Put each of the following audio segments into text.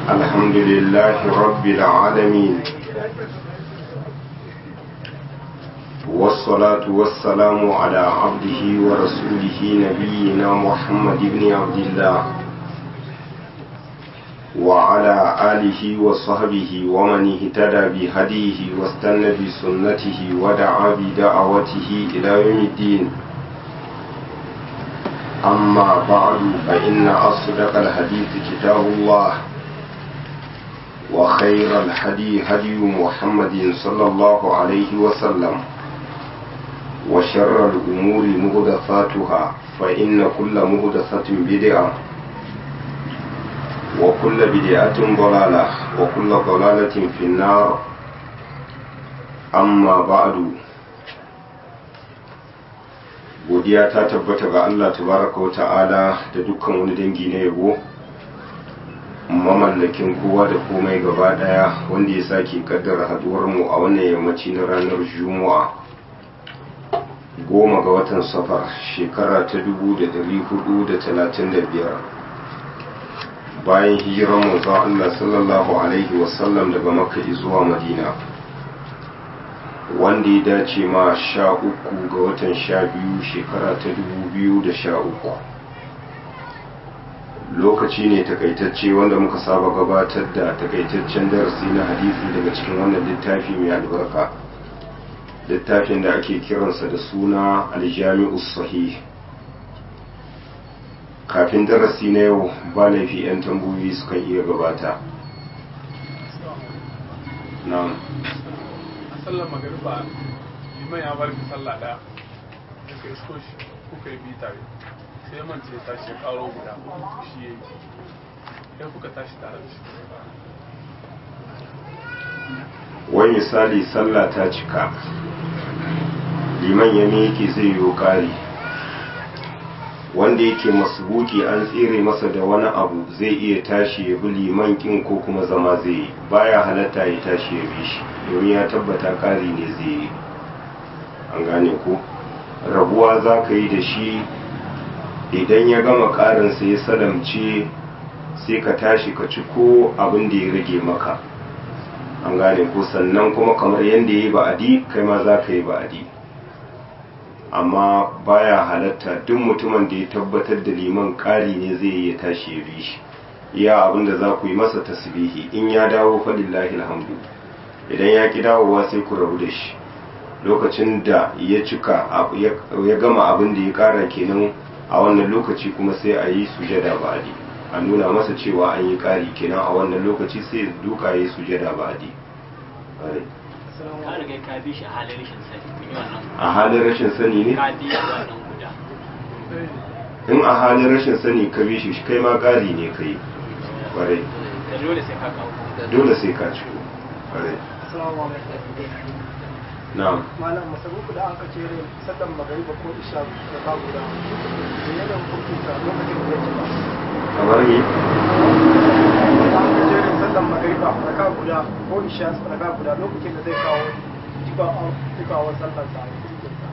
الحمد لله رب العالمين والصلاة والسلام على عبده ورسوله نبينا محمد بن عبد الله وعلى آله وصحبه ومن اهتدى بهديه واستنى بسنته ودعا بدعوته إلى يوم الدين أما بعد فإن أصدق الحديث كتاب الله وخير الهدي هدي محمد صلى الله عليه وسلم وشر الأمور مهدثاتها فإن كل مهدثة بدعة وكل بدعة ضلالة وكل ضلالة في النار أما بعد godiya ta tabbata ga Allah tabaraka wa ta'ala da dukkan wani dangi na yabo mamallakin kowa da komai gaba daya wanda ya sake kaddara haduwar mu a wannan yammaci na ranar juma'a goma ga watan safar shekara ta dubu da dari hudu da talatin da biyar bayan hijirar manzo Allah sallallahu alaihi wasallam daga makka zuwa madina wanda ya dace ma sha uku ga watan sha biyu shekara ta dubu biyu da sha uku lokaci ne takaitacce wanda muka saba gabatar da takaitaccen darasi na hadisi daga cikin wannan littafi mai albarka littafin da ake kiransa da suna aljami'us sahih kafin darasi na yau ba laifi 'yan tambayoyi sukan iya gabata na'am sallar magariba liman ya bar sallah daya daga isko shi kuka yi biyu tare sai man ce tashi ya karo guda shi ya yi sai kuka tashi tare da shi wai misali sallah ta cika liman ya miƙe zai yi ƙari wanda yake masbuki an tsere masa da wani abu zai iya tashi ya bi liman kin ko kuma zama zai yi baya halatta ya tashi ya bi shi domin ya tabbata ƙari ne zai yi an gane ko rabuwa za ka yi da shi idan ya gama ƙarinsa ya salamce sai ka tashi ka ci ko abin da ya rage maka an gane ko sannan kuma kamar yadda ya yi ba'adi kai ma za ka yi ba'adi amma baya halatta duk mutumin da ya tabbatar da liman ƙari ne zai yi ya tashi ya bi shi iya abin da za ku yi masa tasbihi in ya dawo falillahi alhamdu idan ya ki dawowa sai ku rabu da shi lokacin da ya cika ya gama abin da ya ƙara kenan a wannan lokaci kuma sai a yi sujada ba'adi a nuna masa cewa an yi ƙari kenan a wannan lokaci sai duka ya yi sujada ba'adi ka riga ka bi shi a halin rashin sani kun yi wannan a halin rashin sani ne ka bi wannan guda in a halin rashin sani ka bi shi kai ma ƙari ne kai kwarai da dole sai ka kawo dole sai ka ci kwarai na'am malam masarufu da aka ce rai sallan magariba ko isha da ka guda da yanayin hukunta lokacin da ya ci ba kamar ni da aka ce rai sallan magariba da ka guda ko isha da ka guda lokacin da zai kawo cikawar sallan sa a cikin sa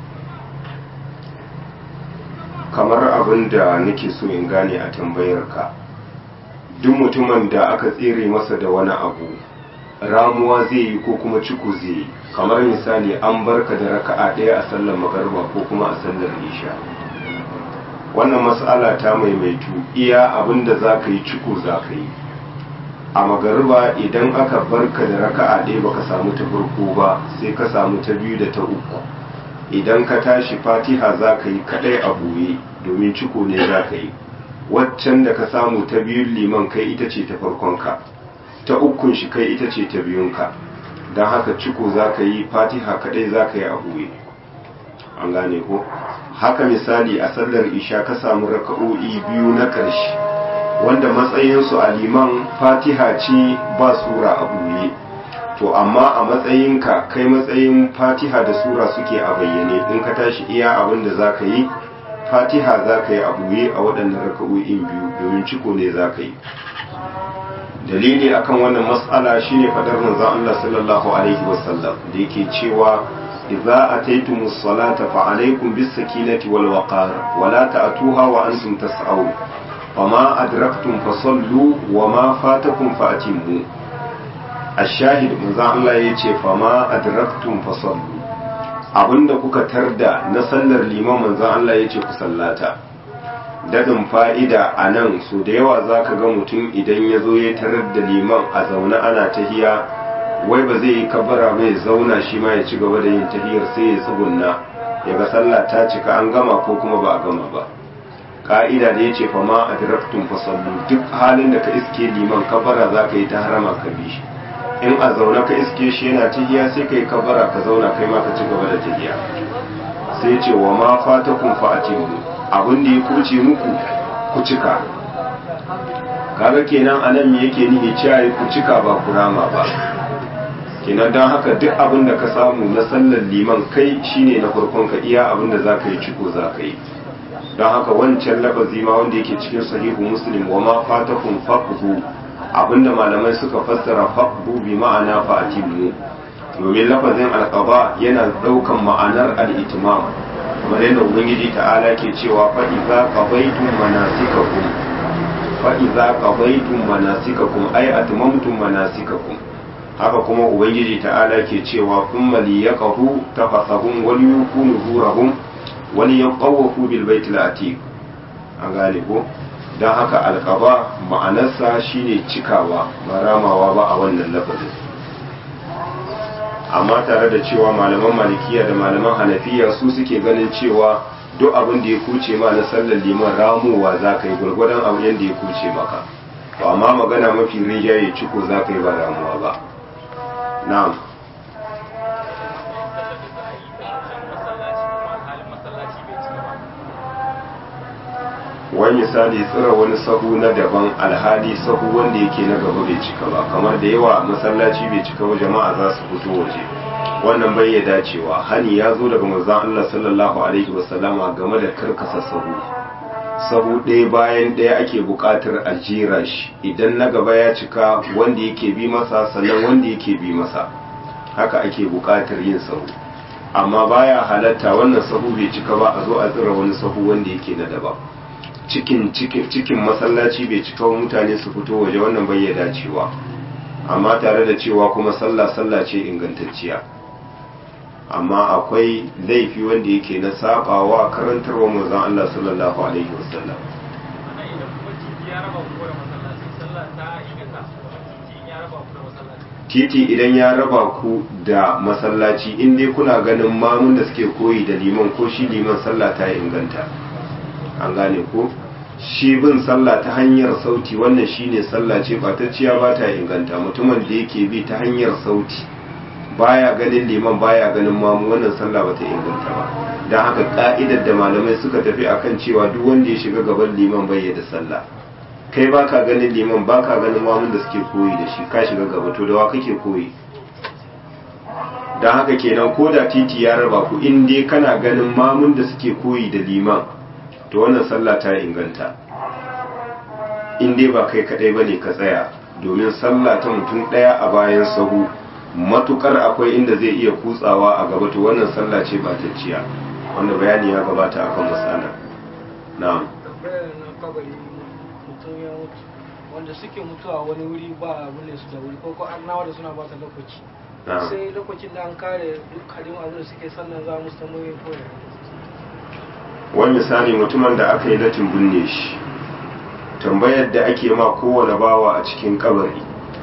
kamar abin da nake so in gane a tambayar ka duk mutumin da aka tsere masa da wani abu ramuwa zai yi ko kuma ciko zai yi kamar misali an barka da raka'a ɗaya a sallar magarba ko kuma a sallar isha wannan mas'ala ta maimaitu iya abin da za ka yi ciko za ka yi a magariba idan aka barka da raka'a ɗaya baka samu ta farko ba sai ka samu ta biyu da ta uku idan ka tashi fatiha za ka yi kaɗai a buye domin ciko ne za ka yi waccan da ka samu ta biyun liman kai ita ce ta farkonka ta ukun shi kai ita ce ta biyunka don haka ciko za ka yi fatiha kaɗai za ka yi a buye an gane ko haka misali a sallar isha ka samu raka'o'i biyu na ƙarshe wanda matsayinsu a liman fatiha ce ba sura a buye to amma a matsayinka kai matsayin fatiha da sura suke a bayyane in ka tashi iya abin da za ka yi fatiha za ka yi a buye a waɗannan raka'o'in biyu domin ciko ne za ka yi dalili akan wannan mas'ala shine fadar manzon Allah sallallahu alaihi wasallam da yake cewa idza ataytumus salata fa alaykum bis sakinati wal waqar wa la ta'tuha wa antum tas'un fama adraktum fasallu wa ma fatakum fa'timmu ash-shahid manzon Allah yace fama adraktum fasallu abinda kuka tarda na sallar liman manzon Allah yace ku sallata dadin fa'ida a nan so da yawa za ka ga mutum idan ya zo ya tarar da liman a zaune ana tahiya wai ba zai yi kabara bai zauna shi ma ya ci gaba da yin tahiyar sai ya tsugunna ya ga sallah ta cika an gama ko kuma ba a gama ba ka'ida da ya ce fa ma a diraktun fasallu duk halin da ka iske liman kabara za ka yi ta harama ka bi shi in a zaune ka iske shi yana tahiya sai ka yi kabara ka zauna kai ma ka ci gaba da tahiya sai ce wa ma fatakun fa'atimu abin da ya kuce muku ku cika kaga kenan anan me yake nihi cewa ku cika ba ku rama ba kenan don haka duk abin da ka samu na sallar liman kai shine na farkon ka iya abin da zaka yi ciko zaka yi don haka wancan lafazi ma wanda yake cikin sahihu muslim wa ma fatakum faqdu abinda malamai suka fassara faqdu bi ma'ana fa'timu domin lafazin alqaba yana daukan ma'anar al-itmam kamar yadda ubangiji ta'ala ke cewa fa idza qadaytum manasikakum fa idza qadaytum manasikakum ay atmamtum manasikakum haka kuma ubangiji ta'ala ke cewa thumma liyaqahu tafasahum wal yakunu zurahum wal yaqawafu bil baitil atiq an gane ko dan haka alqaba ma'anarsa shine cikawa ba ramawa ba a wannan lafazin amma tare da cewa malaman malikiya da malaman hanafiya su suke ganin cewa duk abin da ya kuce ma na sallar liman ramuwa za ka yi gwargwadon abu yadda ya kuce maka to amma magana mafi rinjaye ciko za ka yi ba ramuwa ba na'am wani misali tsira wani sahu na daban alhali sahu wanda yake na gaba bai cika ba kamar da yawa masallaci bai cika ba jama'a za su fito waje wannan bai ya dacewa hani ya zo daga manzon Allah sallallahu alaihi wasallama game da karkasa sahu sahu ɗaya bayan ɗaya ake buƙatar a jera shi idan na gaba ya cika wanda yake bi masa sannan wanda yake bi masa haka ake buƙatar yin sahu amma baya halatta wannan sahu bai cika ba a zo a tsira wani sahu wanda yake na daban cikin cikin masallaci bai cika wa mutane su fito waje wannan bai ya dacewa amma tare da cewa kuma sallah sallah ce ingantacciya amma akwai laifi wanda yake na sabawa karantarwa manzon Allah sallallahu alaihi wasallam titi idan ya raba ku da masallaci in dai kuna ganin mamun da suke koyi da liman ko shi liman sallah ta inganta an gane ko shi bin sallah ta hanyar sauti wannan shine sallah ce batacciya ba ta inganta mutumin da yake bi ta hanyar sauti baya ganin liman baya ganin mamu wannan sallah ba ta inganta ba don haka ka'idar da malamai suka tafi akan cewa duk wanda ya shiga gaban liman bai da sallah kai baka ganin liman baka ganin mamun da suke koyi da shi ka shiga gaba to da wa kake koyi don haka kenan ko da titi ya raba ku in dai kana ganin mamun da suke koyi da liman to wannan sallah ta inganta in dai ba kai kadai bane ka tsaya domin sallah ta mutum daya a bayan sahu matukar akwai inda zai iya kutsawa a gaba to wannan sallah ce ba ta ciya wanda bayani ya gabata akan matsala na'am wanda suke mutuwa wani wuri ba abin da su da wuri ko ko annawa da suna ba ta lokaci sai lokacin da an kare duk halin abin da suke sannan za mu samu yin koyar wani misali mutumin da aka yi latin binne shi tambayar da ake ma kowane bawa a cikin kabari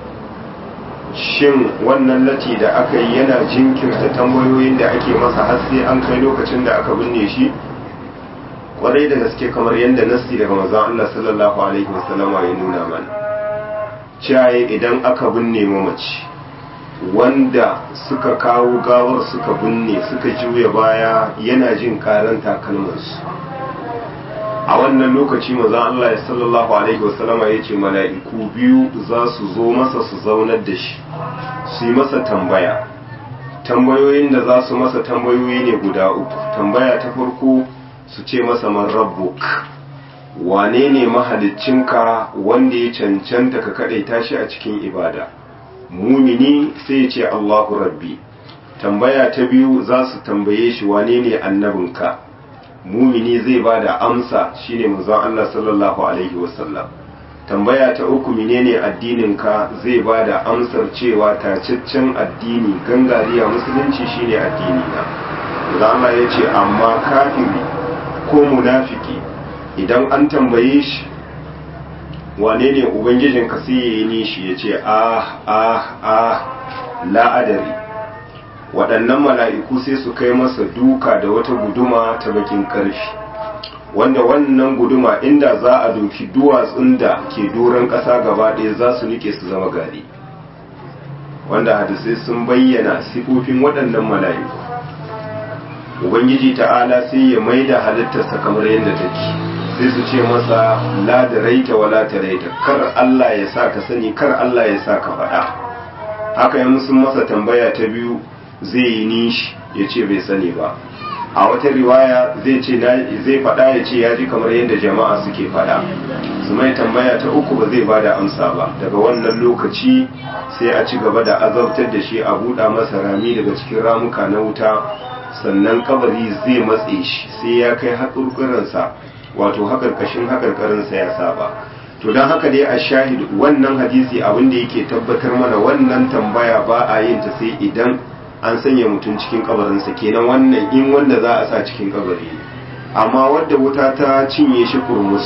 shin wannan lati da aka yi yana jinkirta tambayoyin da ake masa har sai an kai lokacin da aka binne shi kwarai da gaske kamar yadda nasti daga manzon Allah sallallahu alaihi wasallama ya nuna mana cewa idan aka binne mamaci wanda suka kawo gawar suka binne suka juya baya yana jin karan takalmansu a wannan lokaci maza Allah sallallahu alaihi wasallama ya ce mala'iku biyu za su zo masa su zaunar da shi su yi masa tambaya tambayoyin da za su masa tambayoyi ne guda uku tambaya ta farko su ce masa man rabbuk wane ne mahaliccinka wanda ya cancanta ka kaɗaita shi a cikin ibada mumini sai ya ce Allahu rabbi tambaya ta biyu za su tambaye shi wane ne annabinka mumini zai ba da amsa shine manzon Allah sallallahu alaihi wasallam tambaya ta uku menene addinin ka zai ba da amsar cewa tacaccen addini gangariya musulunci shine addini na Allah ya ce amma kafiri ko munafiki idan an tambaye shi wane ne ubangijin ka sai ya yi nishi ya ce ah ah ah la'adari waɗannan mala'iku sai su kai masa duka da wata guduma ta bakin ƙarfi wanda wannan guduma inda za a doki duwatsun da ke doron ƙasa gaba ɗaya za su nike su zama gari wanda hadisai sun bayyana sifofin waɗannan mala'iku ubangiji ta'ala sai ya mai da halittarsa kamar yadda take sai su ce masa la da raita wa la ta raita kar Allah ya sa ka sani kar Allah ya sa ka faɗa haka yi sun masa tambaya ta biyu zai yi nishi ya ce bai sani ba a wata riwaya zai ce zai faɗa ya ce ya ji kamar yadda jama'a suke faɗa su mai tambaya ta uku ba zai bada amsa ba daga wannan lokaci sai a ci gaba da azabtar da shi a buɗa masa rami daga cikin ramuka na wuta sannan kabari zai matse shi sai ya kai haƙurƙuransa wato haƙarƙashin haƙarƙarinsa ya saba to don haka dai a shahid wannan hadisi abin da yake tabbatar mana wannan tambaya ba a yin ta sai idan an sanya mutum cikin kabarinsa kenan wannan in wanda za a sa cikin kabari amma wadda wuta ta cinye shi kurmus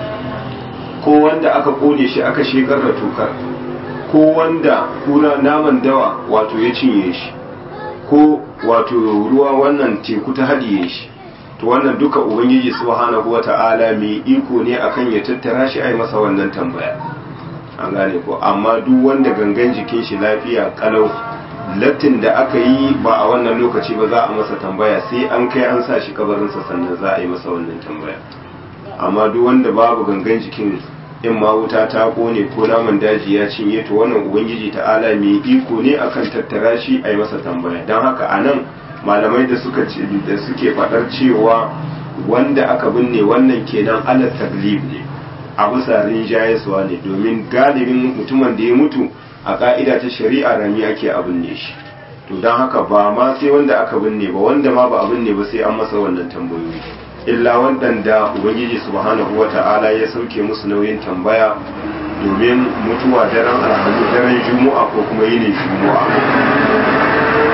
ko wanda aka kone shi aka shekar da tukar ko wanda kuna naman dawa wato ya cinye shi ko wato ruwa wannan teku ta haɗiye shi to wannan duka ubangiji subhanahu wata'ala mai iko ne akan ya tattara shi ai masa wannan tambaya an gane ko amma duk wanda gangan jikin shi lafiya kalau lattin da aka yi ba a wannan lokaci ba za a masa tambaya sai an kai an sa shi kabarinsa sannan za a yi masa wannan tambaya amma duk wanda babu gangan jikin in ma wuta ta kone ko naman daji ya cinye to wannan ubangiji ta'ala mai iko ne akan tattara shi a yi masa tambaya don haka a nan malamai da suka ce da suke faɗar cewa wanda aka binne wannan kenan ala taglib ne a bisa rinjayeswa ne domin galibin mutumin da ya mutu a ka'ida ta shari'a rami ake a binne shi to don haka ba ma sai wanda aka binne ba wanda ma ba a binne ba sai an masa wannan tambayoyi illa waɗanda ubangiji subhanahu wata'ala ya sauke musu nauyin tambaya domin mutuwa daren alhamis daren juma'a ko kuma yinin juma'a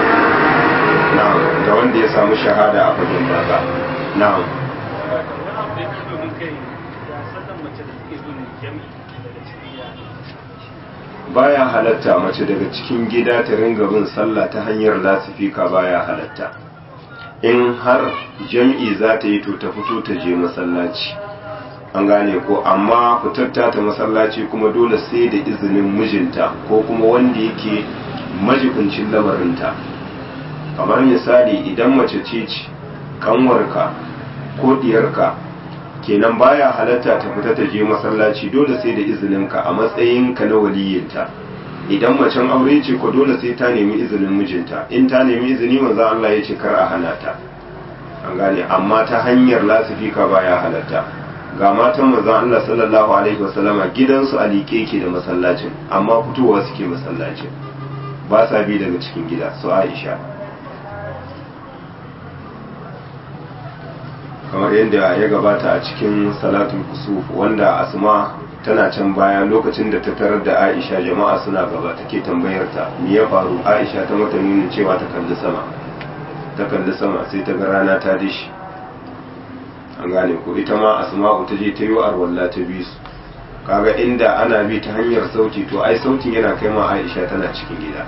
na'am da wanda ya samu shahada a fagen daga na'am baya halatta mace daga cikin gida ta ringa bin sallah ta hanyar lasifika baya halatta in har jam'i za ta yi to ta fito ta je masallaci an gane ko amma fitar ta masallaci kuma dole sai da izinin mijinta ko kuma wanda yake majikuncin lamarinta kamar misali idan mace ce ce kanwarka ko diyarka kenan baya halatta ta fita ta je masallaci dole sai da izininka a matsayinka na waliyinta idan macen aure ce ko dole sai ta nemi izinin mijinta in ta nemi izini manzo Allah ya ce kar a hana ta an gane amma ta hanyar lasifika baya halatta ga matan manzo Allah sallallahu alaihi wasallama gidansu a liƙe ke da masallacin amma fitowa suke masallacin ba sa bi daga cikin gida su Aisha kamar yadda ya gabata a cikin salatul kusuf wanda asma tana can baya lokacin da ta tarar da aisha jama'a suna gaba take tambayar ta me ya faru aisha ta mata nuna cewa ta kalli sama ta kalli sama sai ta ga rana ta dishi an gane ko ita ma asma'u ta je ta yi arwalla ta bi su kaga inda ana bi ta hanyar sauti to ai sautin yana kai ma aisha tana cikin gida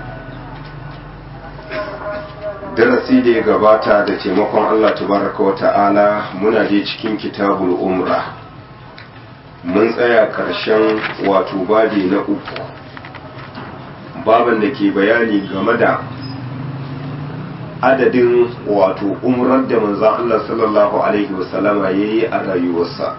darasi da ya gabata da taimakon Allah tabaraka wa ta'ala muna je cikin kitabul umra mun tsaya karshen wato babi na uku baban da ke bayani game da adadin wato umrar da manzan Allah sallallahu alaihi wasallama ya yi a rayuwarsa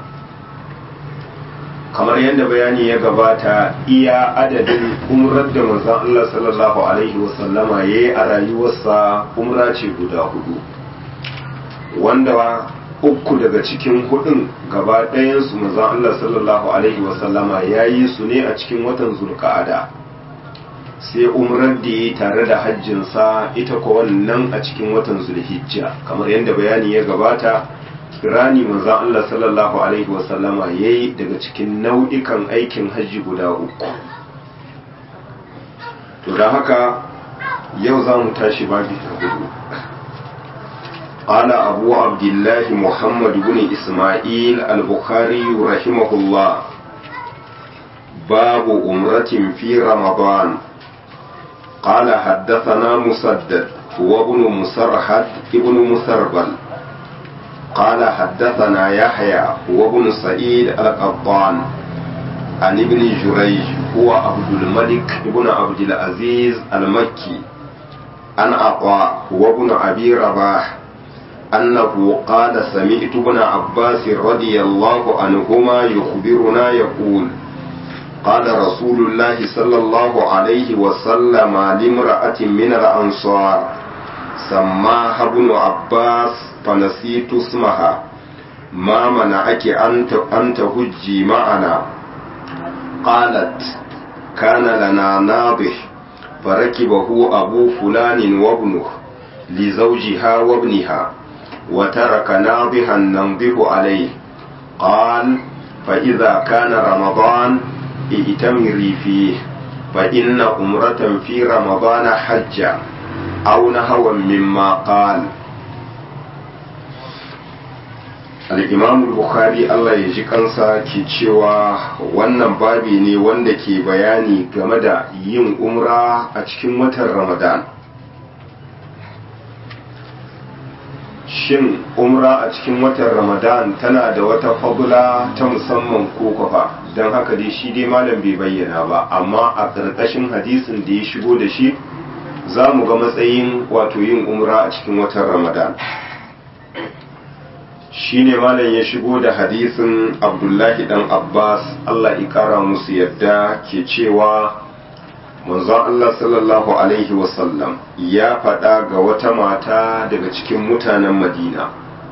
kamar yadda bayani ya gabata iya adadin umrar da manzon Allah sallallahu alaihi wasallama ya yi a rayuwarsa umra ce guda hudu wanda uku daga cikin hudun gaba ɗayansu manzon Allah sallallahu alaihi wasallama ya yi su ne a cikin watan zulka'ada sai umrar da ya tare da hajjinsa ita ko wannan a cikin watan zulhijja kamar yadda bayani ya gabata kirani manzon Allah sallallahu alaihi wasallama yayi daga cikin nau'ikan aikin hajji guda uku to da haka yau za mu tashi babi ta hudu قال أبو عبد الله محمد بن إسماعيل البخاري رحمه الله باب أمرة في رمضان قال حدثنا مسدد هو ابن مسرحد ابن مسربل قال حدثنا يحيى هو ابن سعيد القطان عن ابن جريج هو عبد الملك ابن عبد العزيز المكي عن عطاء هو ابن أبي رباح أنه قال سمعت ابن عباس رضي الله عنهما يخبرنا يقول قال رسول الله صلى الله عليه وسلم لامرأة من الأنصار سماها ابن عباس فنسيت اسمها ما منعك أن تهجي معنا قالت كان لنا ناضح فركبه أبو فلان وابنه لزوجها وابنها وترك ناضحا ننضح عليه قال فإذا كان رمضان ائتمري فيه فإن أمرة في رمضان حجة أو نهوا مما قال al'imam bukhari Allah ya ji kansa ke cewa wannan babi ne wanda ke bayani game da yin umra a cikin watan ramadan shin umra a cikin watan ramadan tana da wata fagula ta musamman ko kwafa don haka dai shi dai malam bai bayyana ba amma a ƙarƙashin hadisin da ya shigo da shi za mu ga matsayin wato yin umra a cikin watan ramadan shi ne malam ya shigo da hadisin abdullahi dan abbas allah ƙara musu yadda ke cewa manzon Allah sallallahu Alaihi wasallam ya faɗa ga wata mata daga cikin mutanen Madina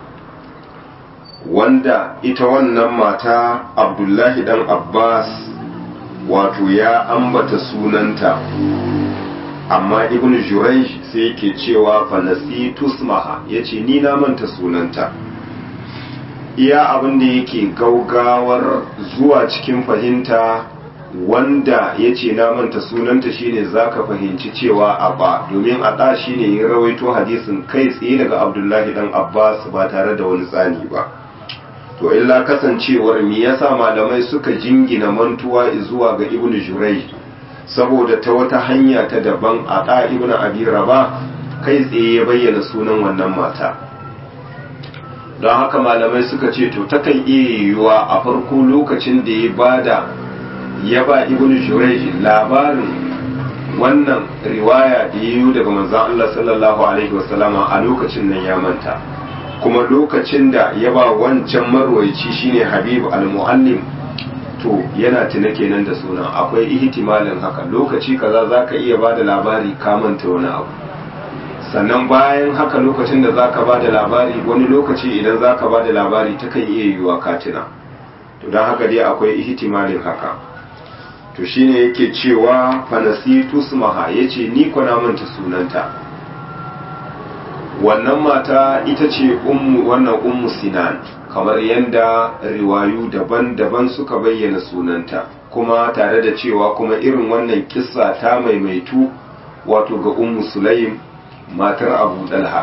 wanda ita wannan mata Abdullahi dan Abbas wato ya ambata sunanta amma ibn Jurayj sai yake cewa fanasi tusmaha yace ni na manta sunanta iya abin da yake gaugawar zuwa cikin fahimta wanda ya ce na manta sunanta shine zaka fahimci cewa abba domin a shine ya rawaito hadisin kai tsaye daga abdullahi dan abbas ba tare da wani tsani ba to illa kasancewar me yasa malamai suka jingina mantuwa zuwa ga ibnu jurai saboda ta wata hanya ta daban a ɗa ibnu abi raba kai tsaye ya bayyana sunan wannan mata don haka malamai suka ce to takan iya yiwuwa a farko lokacin da ya bada ya ba ibn shuraish labarin wannan riwaya da yi daga manzon Allah sallallahu alaihi wasallama a lokacin nan ya manta kuma lokacin da ya ba wancan marwaici shine Habib al-Muallim to yana tuna kenan da sunan akwai ihtimalin haka lokaci kaza zaka iya ba da labari ka manta wani abu sannan bayan haka lokacin da zaka ba da labari wani lokaci idan zaka ba da labari takan iya yiwuwa katina to don haka dai akwai ihtimalin haka to shine yake cewa fanasitu sumaha yace ni kwana manta sunanta wannan mata ita ce ummu wannan ummu sinan kamar yadda riwayu daban-daban suka bayyana sunanta kuma tare da cewa kuma irin wannan kissa ta maimaitu wato ga ummu sulaim matar abu dalha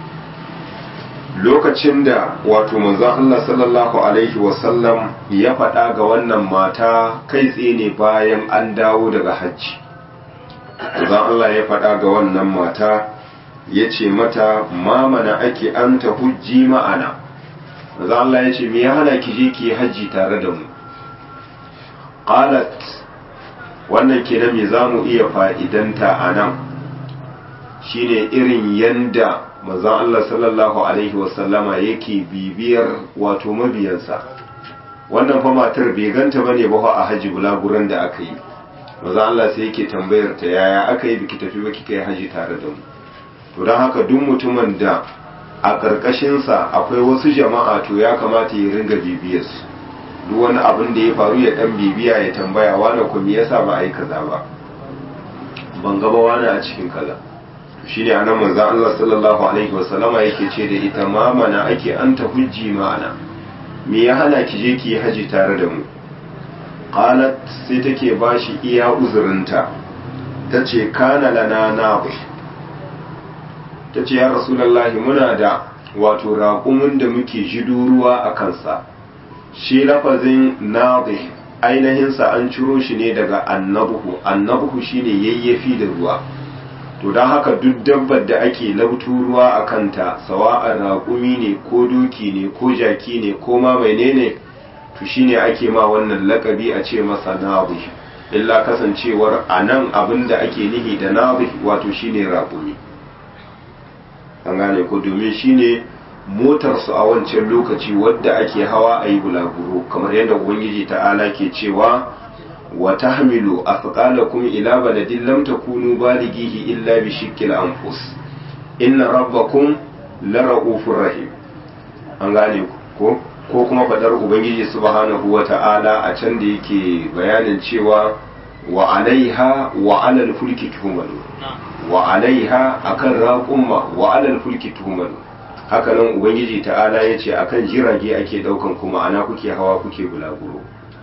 lokacin da wato manzon Allah sallallahu alaihi wasallam ya faɗa ga wannan mata kai tsaye ne bayan an dawo daga hajji manzon Allah ya faɗa ga wannan mata ya ce mata mamana ake an ta hujji ma'ana manzon Allah ya ce me ya hana ki je ki hajji tare da mu qalat wannan kenan me za mu iya fa'idanta a nan shine irin yanda manzon Allah sallallahu alaihi wasallama yake bibiyar wato mabiyansa wannan fa matar bai ganta bane ba a haji bulaguran da aka yi manzon Allah sai yake tambayar ta yaya aka yi biki tafi ba kika yi haji tare da mu to don haka duk mutumin da a ƙarƙashinsa akwai wasu jama'a to ya kamata ya ringa bibiyarsu duk wani abin da ya faru ya dan bibiya ya tambaya wani ku me yasa ba a yi kaza ba ban gaba wani a cikin kaza shine anan manzon Allah sallallahu alaihi wasallama yake ce da ita ma mana ake an ta hujji ma'ana me ya hana ki je ki yi haji tare da mu qalat sai take bashi iya uzurinta tace kana lana nabi tace ya rasulullahi muna da wato raƙumin da muke jido ruwa a kansa shi lafazin nabi ainihinsa an ciro shi ne daga annabuhu annabuhu shine yayyafi da ruwa to don haka duk dabbar da ake labtu ruwa a kanta sawa'ar raƙumi ne ko doki ne ko jaki ne ko ma menene to shine ake ma wannan lakabi a ce masa nabi illa kasancewar a nan abin da ake nihi da nabi wato shine raƙumi an gane ko domin shine motarsu a wancan lokaci wadda ake hawa a yi bulaguro kamar yadda ubangiji ta'ala ke cewa wa tahmilu athqalakum ila baladin lam takunu balighihi illa bi shiqqil anfus inna rabbakum la ra'ufur rahim an gane ko ko kuma fadar ubangiji subhanahu wa ta'ala a can da yake bayanin cewa wa alaiha wa alal fulki tuhmalu wa alaiha akan raqumma wa alal fulki tuhmalu haka nan ubangiji ta'ala ya ce akan jirage ake daukan kuma ana kuke hawa kuke bulaguro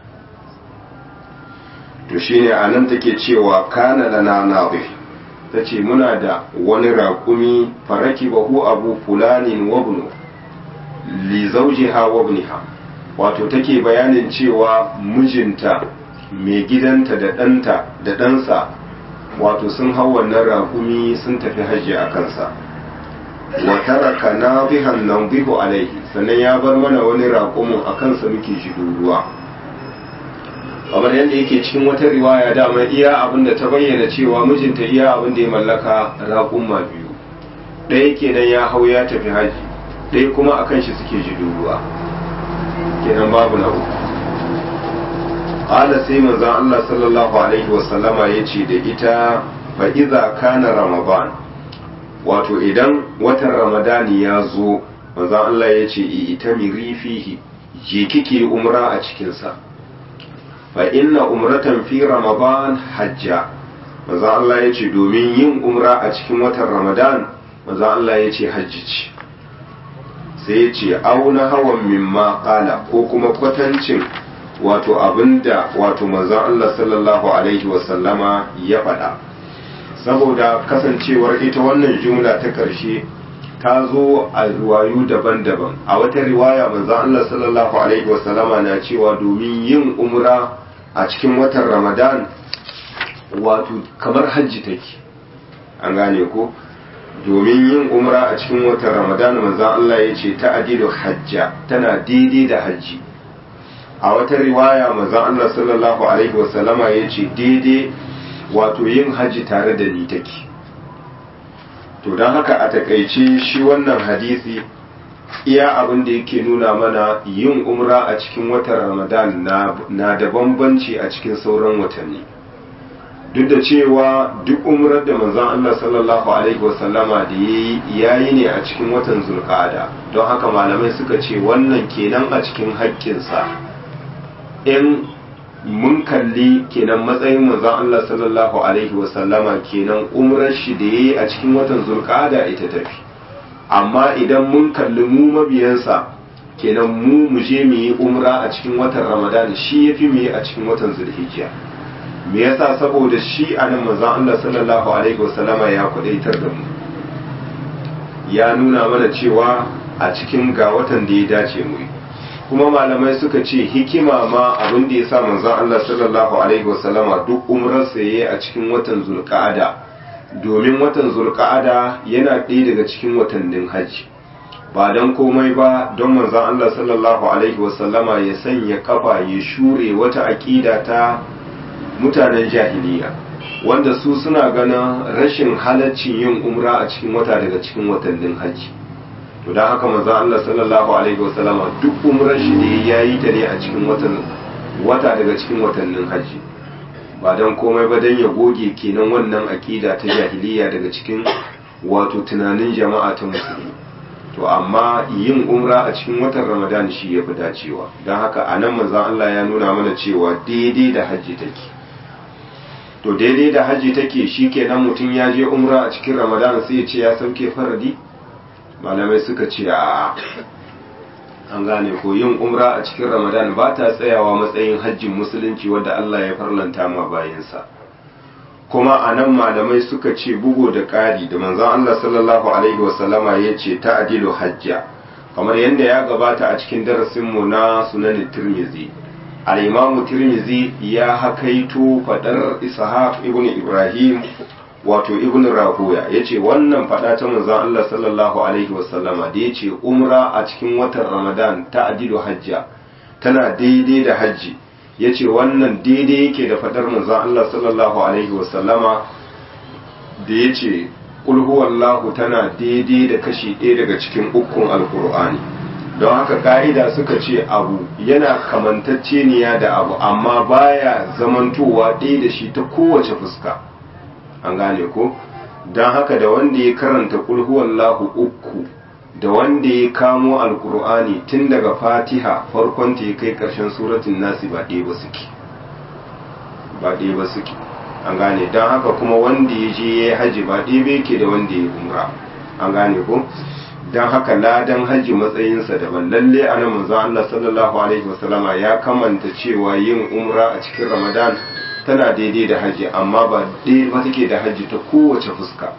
to shine anan take cewa kana lana nabi tace muna da wani raƙumi faraki bahu abu fulanin wabnu li zawjiha wabniha wato take bayanin cewa mijinta mai gidanta da ɗanta da ɗansa wato sun hau wannan raƙumi sun tafi hajji a kansa wa taraka nabihan nanbihu alaihi sannan ya bar mana wani raƙumin a kansa muke shigo ruwa kamar yadda yake cikin wata riwaya dama iya abin da ta bayyana cewa mijinta iya abin da ya mallaka raƙumma biyu ɗaya kenan ya hau ya tafi haji ɗaya kuma akan shi suke shigo ruwa kenan babu na uku qala sai manzon Allah sallallahu alaihi wasallama yace da ita fa iza kana ramadan wato idan watan ramadani ya zo manzon Allah ya ce ita miri fihi je kike umra a cikinsa fa inna umratan fi ramadan hajja manzon Allah ya ce domin yin umra a cikin watan ramadan manzon Allah ya ce hajji ce sai ya ce auna hawan mimma qala ko kuma kwatancin wato abinda wato manzon Allah sallallahu alaihi wasallama ya faɗa saboda kasancewar ita wannan jumla ta ƙarshe ta zo a riwayu daban-daban a wata riwaya manzon Allah sallallahu alaihi wasallama na cewa domin yin umra a cikin watan Ramadan wato kamar hajji take an gane ko domin yin umra a cikin watan Ramadan manzon Allah ya ce ta adilu hajja tana daidai da hajji a wata riwaya manzon Allah sallallahu alaihi wasallama ya ce daidai wato yin hajji tare da ni take to don haka a takaice shi wannan hadisi iya abin da yake nuna mana yin umra a cikin watan ramadan na da bambanci a cikin sauran watanni duk da cewa duk umrar da manzon Allah sallallahu alaihi wasallama da ya yi ne a cikin watan zulqa'ada don haka malamai suka ce wannan kenan a cikin haƙƙinsa in mun kalli kenan matsayin manzon Allah sallallahu alaihi wasallama kenan umrar shi da yayi a cikin watan zulqa'ada ita tafi amma idan mun kalli mu mabiyansa kenan mu mu je mu yi umra a cikin watan ramadan shi yafi mu yi a cikin watan zulhijja me yasa saboda shi anan manzon Allah sallallahu alaihi wasallama ya kwadaitar da mu ya nuna mana cewa a cikin ga watan da ya dace mu yi kuma malamai suka ce hikima ma abin da ya sa manzon Allah sallallahu alaihi wasallama duk umrarsa yayi a cikin watan zulqa'ada domin watan zulqa'ada yana ɗaya daga cikin watannin hajji ba don komai ba don manzon Allah sallallahu alaihi wasallama ya sanya kafa ya shure wata aƙida ta mutanen jahiliya wanda su suna ganin rashin halaccin yin umra a cikin wata daga cikin watannin hajji to don haka manzon Allah sallallahu alaihi wasallama duk umrar shi da ya yi ta ne a cikin watan wata daga cikin watannin hajji ba don komai ba don ya goge kenan wannan akida ta jahiliya daga cikin wato tunanin jama'a ta musulmi to amma yin umra a cikin watan ramadan shi ya fi dacewa don haka a nan manzon Allah ya nuna mana cewa daidai da hajji take to daidai da hajji take shi kenan mutum ya je umra a cikin ramadan sai ya ce ya sauke faradi malamai suka ce a an gane ko yin umra a cikin ramadan ba ta tsayawa matsayin hajjin musulunci wadda allah ya farlanta ma bayansa kuma a nan malamai suka ce bugu da ƙari da manzon allah sallallahu alaihi wasallama ya ce ta adilu hajja kamar yadda ya gabata a cikin darasinmu na sunan tirmizi al-imamu tirmizi ya hakaito fadar ishaq ibn ibrahim wato ibn rahuya yace wannan fada ta manzon Allah sallallahu alaihi wasallama da yace umra a cikin watan ramadan ta adilu hajja tana daidai da hajji yace wannan daidai yake da fadar manzon Allah sallallahu alaihi wasallama da yace qul huwallahu tana daidai da kashi ɗaya daga cikin ukun alqur'ani don haka ka'ida suka ce abu yana kamantacceniya da abu amma baya zamantowa ɗaya da shi ta kowace fuska an gane ko don haka da wanda ya karanta kulhuwallahu uku da wanda ya kamo alkur'ani tun daga fatiha farkon ta ya kai ƙarshen suratun nasi ba ɗaya ba suke ba ɗaya ba suke an gane don haka kuma wanda ya je ya yi haji ba ɗaya ba yake da wanda ya umra an gane ko don haka ladan hajji matsayinsa daban lalle a nan manzo Allah sallallahu alaihi wasallama ya kamanta cewa yin umra a cikin Ramadan tana daidai da hajji amma ba daidai ba take da hajji ta kowace fuska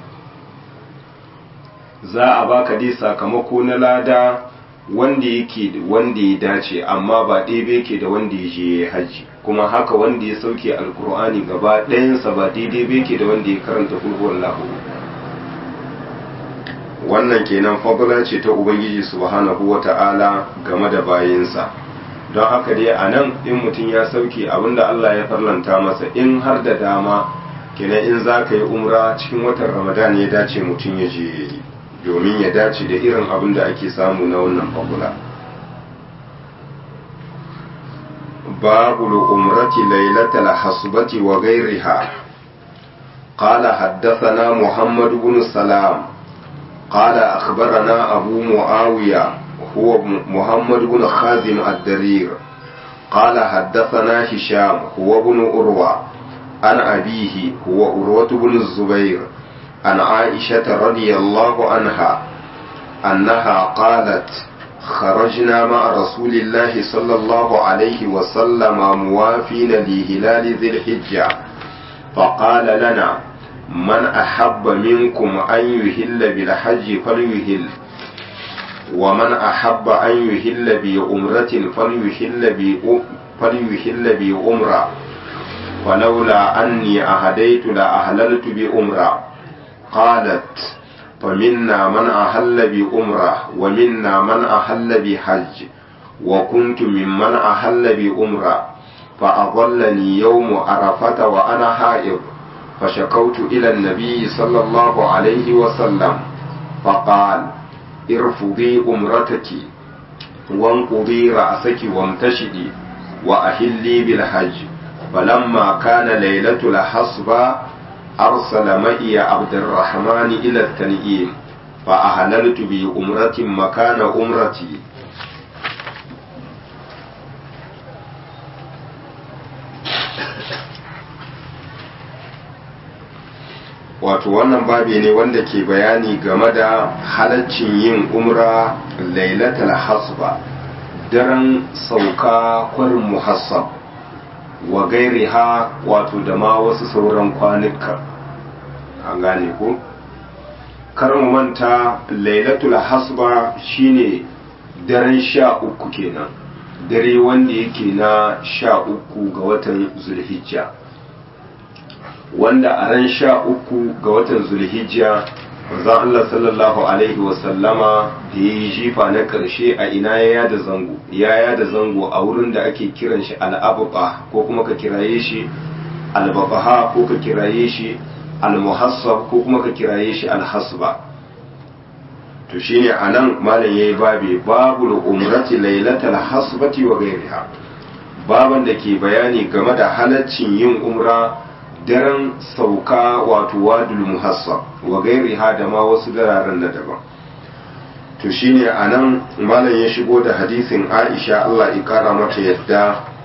za a baka dai sakamako na lada wanda yake wanda ya dace amma ba daidai yake da wanda ya je hajji kuma haka wanda ya sauke alkur'ani gaba ɗayansa ba daidai ba yake da wanda ya karanta kulhuwar lahu wannan kenan fadla ce ta ubangiji subhanahu wata'ala game da bayinsa don haka dai a nan in mutum ya sauke abinda Allah ya farlanta masa in har da dama kenan in za ka yi umra cikin watan ramadan ya dace mutum ya je domin ya dace da irin abin da ake samu na wannan fadla babu umrati lailatul hasbati wa ghairiha قال حدثنا محمد بن سلام قال أخبرنا أبو معاوية هو محمد بن خازم الدرير قال حدثنا هشام هو بن أروى عن أبيه هو أروة بن الزبير عن عائشة رضي الله عنها أنها قالت خرجنا مع رسول الله صلى الله عليه وسلم موافين لهلال ذي الحجة فقال لنا من أحب منكم أن يهل بالحج فليهل ومن أحب أن يهل بأمرة فليهل فليهل بأمرة ولولا أني أهديت لأهللت بأمرة قالت فمنا من أهل بأمرة ومنا من أهل بحج وكنت ممن أهل بأمرة فأضلني يوم عرفة وأنا حائض فشكوت إلى النبي صلى الله عليه وسلم فقال ارفضي أمرتك وانقضي رأسك وامتشدي وأهلي بالحج فلما كان ليلة الحصبة أرسل معي عبد الرحمن إلى التنئيم فأهللت بأمرة مكان أمرتي wato wannan babi ne wanda ke bayani game da halaccin yin umra lailatul hasba daren sauka kwarin muhassab wa gairiha wato da ma wasu sauran kwanuka an gane ko karin manta lailatul hasba shine daren sha uku kenan dare wanda yake na sha uku ga watan zulhijja wanda a ran sha uku ga watan zulhijja manzon Allah sallallahu alaihi wasallama da ya yi jifa na ƙarshe a ina ya yada zango ya yada zango a wurin da ake kiran shi al'abuqa ko kuma ka kiraye shi albabaha ko ka kiraye shi almuhassab ko kuma ka kiraye shi alhasba to shine anan malam yayi babi babul umrati lailatal hasbati wa ghairiha baban da ke bayani game da halaccin yin umra daren sauka wato wadul muhassab wa gairiha da ma wasu dararen na daban to shine anan malam ya shigo da hadisin Aisha Allah ya kara mata yadda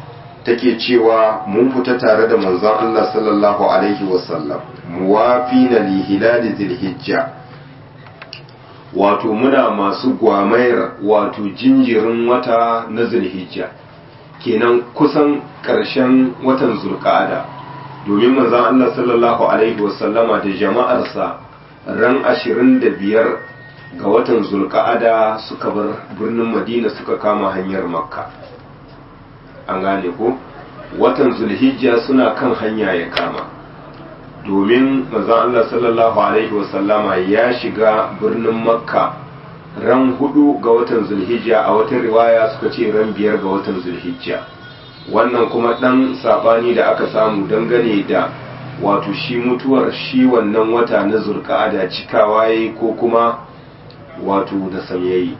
take cewa mun fita tare da manzon Allah sallallahu alaihi wasallam muwafina li hilali zilhijja wato muna masu gwamayar wato jinjirin wata na zulhijja kenan kusan ƙarshen watan zulqa'ada domin manzon Allah sallallahu alaihi wasallama da jama'arsa ran 25 ga watan zulqa'ada suka bar birnin Madina suka kama hanyar Makka an gane ko watan zulhijja suna kan hanya ya kama domin manzon Allah sallallahu alaihi wasallama ya shiga birnin Makka ran hudu ga watan zulhijja a wata riwaya suka ce ran biyar ga watan zulhijja wannan kuma dan sabani da aka samu dangane da wato shi mutuwar shi wannan wata na zulqa'ada cikawa yayi ko kuma wato da samyayi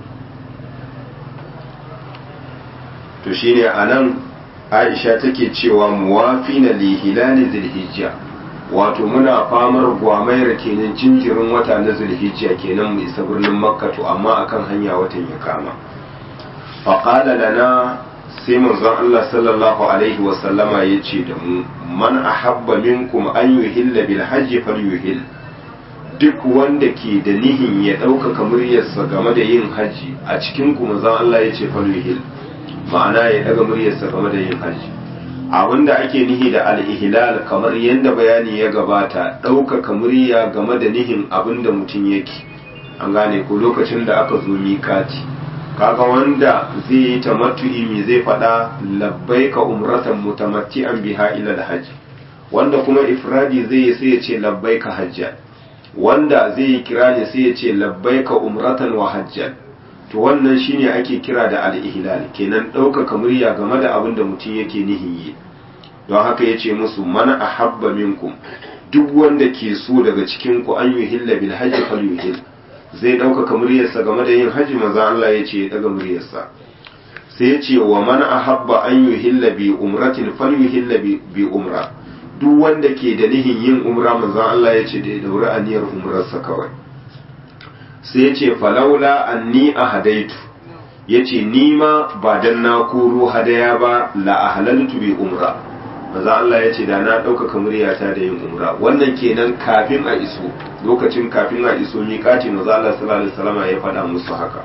to shine anan Aisha take cewa muwafina li hilali zulhijja wato muna famar gwamayar kenan jinjirin wata na zulhijja kenan mu isa birnin makka to amma akan hanya watan ya kama faqala lana sai manzon Allah sallallahu alaihi wa sallama yace da mu man ahabba minkum an yuhilla bil hajji falyuhill duk wanda ke da nihin ya ɗaukaka muryarsa game da yin haji a cikin ku manzon Allah yace falyuhill ma'ana ya daga muryarsa game da yin haji abinda ake nihi da al-ihlal kamar yadda bayani ya gabata ɗaukaka murya game da nihin abinda mutum yake an gane ko lokacin da aka zo mikati kaga wanda zai yi tamattu'i me zai faɗa labbaika umratan mutamatti'an biha ila al-hajj wanda kuma ifradi zai yi sai ya ce labbaika hajjan wanda zai yi kirani sai ya ce labbaika umratan wa hajjan to wannan shine ake kira da al-ihlal kenan ɗaukaka murya game da abin da mutum yake nihin yi don haka yace musu man ahabba minkum duk wanda ke so daga cikin ku an yuhilla bil hajji falyuhill zai ɗaukaka muryarsa game da yin haji maza Allah ya ce ya ɗaga muryarsa sai ya ce wa man ahabba an yuhilla bi umratin falyuhilla bi umra duk wanda ke da nihin yin umra maza Allah ya ce da ya dauri aniyar umrarsa kawai sai ya ce falaula anni ahadaitu ya ce ni ma ba dan na koro hadaya ba la ahlaltu bi umra maza Allah ya ce da na ɗaukaka muryata da yin umra wannan kenan kafin a iso lokacin kafin a iso miƙati maza Allah sallallahu alaihi wasallam ya faɗa musu haka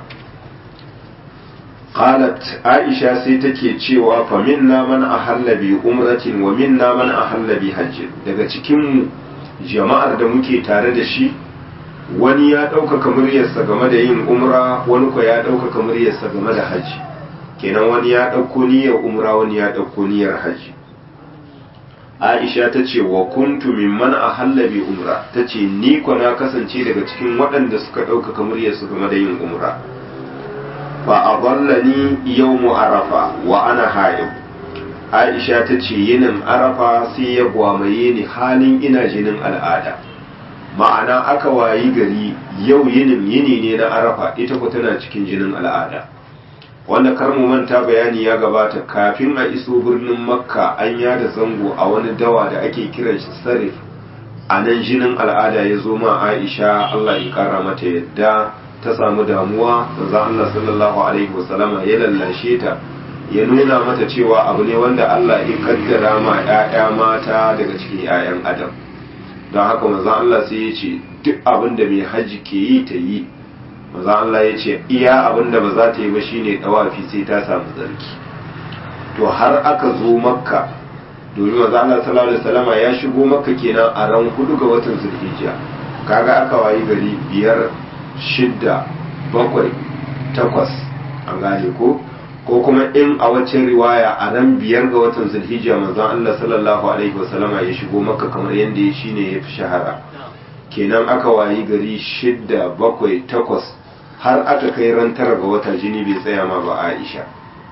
qalat aisha sai take cewa fa minna man ahalla bi umratin wa minna man ahalla bi hajj daga cikin jama'ar da muke tare da shi wani ya ɗaukaka muryarsa game da yin umra wani ko ya ɗaukaka muryarsa game da hajji kenan wani ya ɗauko niyyar umra wani ya ɗauko niyyar hajji aisha ta ce wa kuntu mimman a hallabi umra ta ce ni ko na kasance daga cikin waɗanda suka ɗaukaka muryarsu game da yin umra fa a ni yau arafa wa ana hayo aisha ta ce yinin arafa sai ya gwamaye ni halin ina jinin al'ada ma'ana aka wayi gari yau yinin yini ne na arafa ita ku tana cikin jinin al'ada wanda kar mu manta bayani ya gabata kafin a iso birnin makka an yada zango a wani dawa da ake kiran shi sarif a nan jinin al'ada ya zo ma aisha allah ya kara mata yadda ta samu damuwa manzon allah sallallahu alaihi wasallama ya lallashe ta ya nuna mata cewa abu ne wanda allah ya kaddara ma 'ya'ya mata daga cikin 'ya'yan adam don haka manzon allah sai ya ce duk abin da mai hajji ke yi ta yi maza Allah ya ce iya abin da ba za ta yi ba shine dawafi sai ta samu zarki to har aka zo makka domin maza Allah sallallahu alaihi wasallama ya shigo makka kenan a ran hudu ga watan zulhijja kaga aka wayi gari biyar shidda bakwai takwas an gane ko ko kuma in a waccan riwaya a ran biyar ga watan zulhijja manzon Allah sallallahu alaihi wasallama ya shigo makka kamar yadda ya shine ya fi shahara kenan aka wayi gari shidda bakwai takwas har aka kai ran tara ga wata jini bai tsaya ma ba Aisha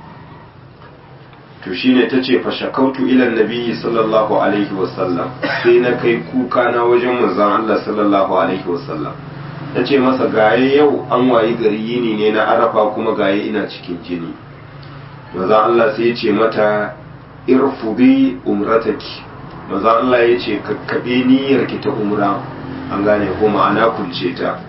to shine tace fa shakautu ila nabiyyi sallallahu alaihi wasallam sai na kai kuka na wajen manzon Allah sallallahu alaihi wasallam tace masa gaye yau an wayi gari yini ne na arafa kuma gaye ina cikin jini manzon Allah sai ya ce mata irfudi umrataki manzon Allah ya ce kakkabe niyyarki ta umra an gane ko ma'ana kunce ta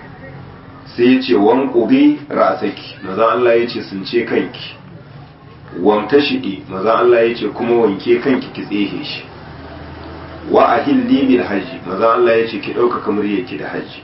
sai ya ce wan ƙubi ra'asaki maza Allah ya ce sun ce kanki wamta shiɗi maza Allah ya ce kuma wanke kanki ki tsehe shi wa a hilli bil hajji maza Allah ya ce ki ɗaukaka muryarki da hajji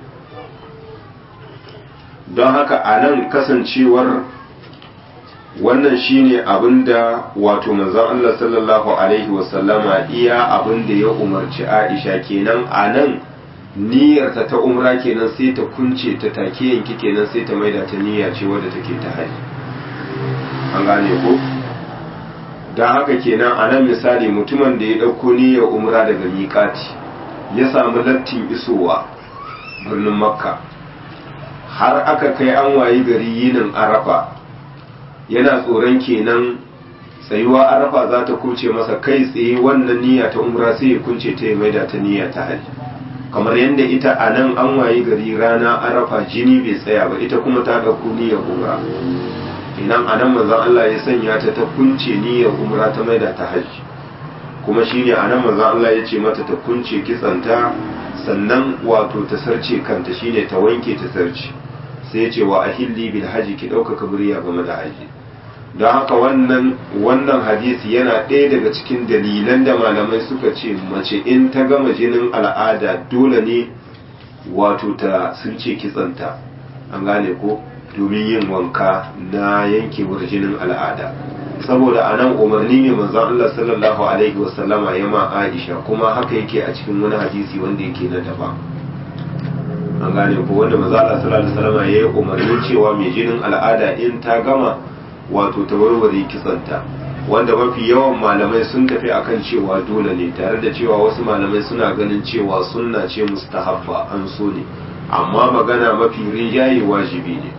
don haka a nan kasancewar wannan shine abinda wato manzon Allah sallallahu alaihi wasallama iya abinda ya umarci Aisha kenan a nan niyyarta ta umra kenan sai ta kunce ta take yanki kenan sai ta maida ta niyya ce wadda take ta haji an gane ko don haka kenan a nan misali mutumin da ya ɗauko niyyar umra daga miƙati ya samu lattin isowa birnin makka har aka kai an wayi gari yinin arafa yana tsoron kenan tsayuwa arafa za ta kuce masa kai tsaye wannan niyya ta umra sai ya kunce ta ya maida ta niyya ta haji kamar yadda ita a nan an wayi gari rana arafa jini bai tsaya ba ita kuma ta ɗauko niyyar umra idan a nan manzon Allah ya sanya ta ta kunce niyyar umra ta maida ta haji kuma shine a nan manzon Allah ya ce mata ta kunce kitsanta sannan wato ta sarce kanta shine ta wanke ta sarce sai ya ce wa ahilli bil haji ki ɗaukaka murya game da haji don haka wannan wannan hadisi yana ɗaya daga cikin dalilan da malamai suka ce mace in ta gama jinin al'ada dole ne wato ta sun ce kitsanta an gane ko domin yin wanka na yankewar jinin al'ada saboda a nan umarni ne manzon Allah sallallahu alaihi wasallama ya ma Aisha kuma haka yake a cikin wani hadisi wanda yake na daban an gane ko wanda manzon Allah sallallahu alaihi wasallama ya yi umarnin cewa mai jinin al'ada in ta gama wato ta warware kitsanta wanda mafi yawan malamai sun tafi akan cewa dole ne tare da cewa wasu malamai suna ganin cewa sunna ce mustahabba an so ne amma magana mafi rinjaye wajibi ne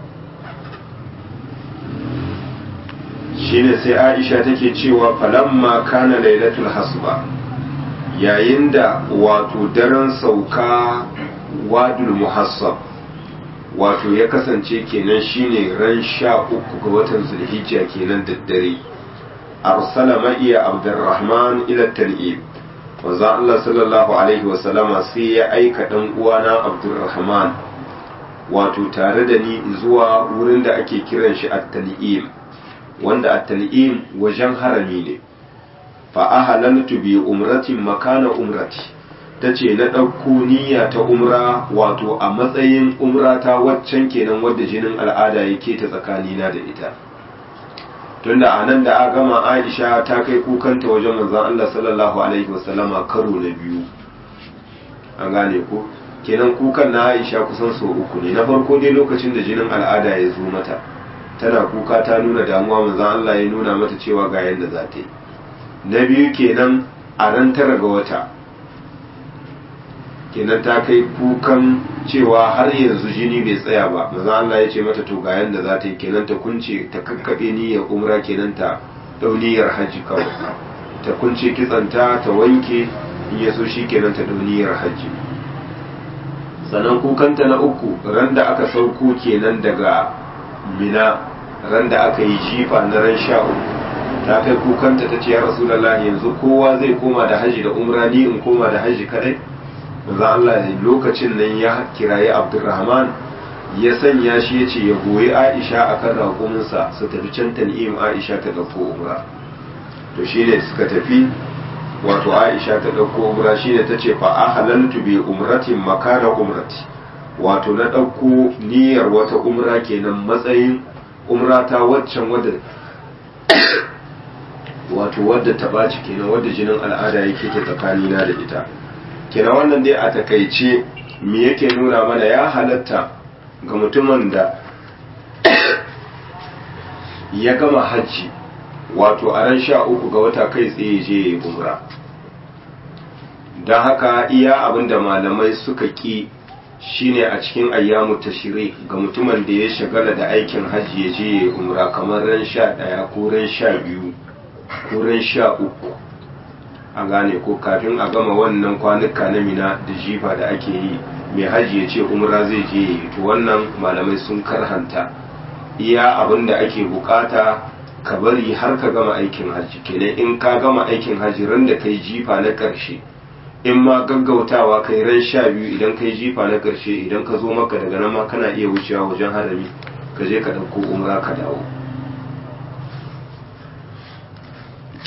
shine sai aisha take cewa falamma kana lailatul hasba yayin da wato daren sauka wadul muhassab wato ya kasance kenan shine ran sha uku ga watan zulhijja kenan daddare arsala ma'iya abdurrahman ila tal'ib wanzu Allah sallallahu alaihi wasallama sai ya aika dan uwana abdurrahman wato tare da ni zuwa wurin da ake kiran shi at-tal'im wanda at-tal'im wajen harami ne fa ahalaltu bi umratin makana umrati ta ce na ɗauko niyya ta umra wato a matsayin umra ta waccan kenan wadda jinin al'ada yake ta tsakanina da ita tunda a nan da a gama aisha ta kai kukanta wajen manzon Allah sallallahu alaihi wasallama karo na biyu an gane ko kenan kukan na aisha kusan sau uku ne na farko dai lokacin da jinin al'ada ya zo mata tana kuka ta nuna damuwa manzon Allah ya nuna mata cewa ga yadda za ta yi na biyu kenan a ran tara ga wata kenan ta kai kukan cewa har yanzu jini bai tsaya ba maza Allah ya ce mata to ga yanda za ta yi kenan ta kunce ta kakkaɓe niyyar umra kenan ta ɗau niyyar hajji kawai ta kunce kitsanta ta wanke in ya so shi kenan ta ɗau niyyar hajji sannan kukanta na uku ran da aka sauko kenan daga mina ran da aka yi jifa na ran sha uku ta kai kukanta ta ce ya rasulallah yanzu kowa zai koma da hajji da umra ni in koma da hajji kadai manzo Allah lokacin nan ya kirayi Abdurrahman ya sanya shi ya ce ya goyi Aisha akan raƙuminsa su tafi can tan'im Aisha ta ɗauko umra to shine suka tafi wato Aisha ta ɗauko umra shine ta ce fa ahalaltu bi umratin makana umrati wato na ɗauko niyyar wata umra kenan matsayin umra ta waccan wadda wato wadda ta ɓaci kenan wadda jinin al'ada yake ta tsakanina da ita kina wannan dai a takaice me yake nuna mana ya halatta ga mutumin da ya gama hajji wato a ran sha uku ga wata kai tsaye je ya umra don haka iya abinda malamai suka ƙi shine a cikin ayyamu tashiri ga mutumin da ya shagala da aikin hajji ya je ya umra kamar ran sha ɗaya ko ran sha biyu ko ran sha uku a gane ko kafin a gama wannan kwanuka na mina da jifa da ake yi mai hajji ya ce umra zai je yi to wannan malamai sun karhanta iya abin da ake bukata ka bari har ka gama aikin hajji kenan in ka gama aikin hajji ran da kai jifa na karshe in ma gaggautawa kai ran sha biyu idan kai jifa na karshe idan ka zo maka daga nan ma kana iya wucewa wajen harami ka je ka ɗauko umra ka dawo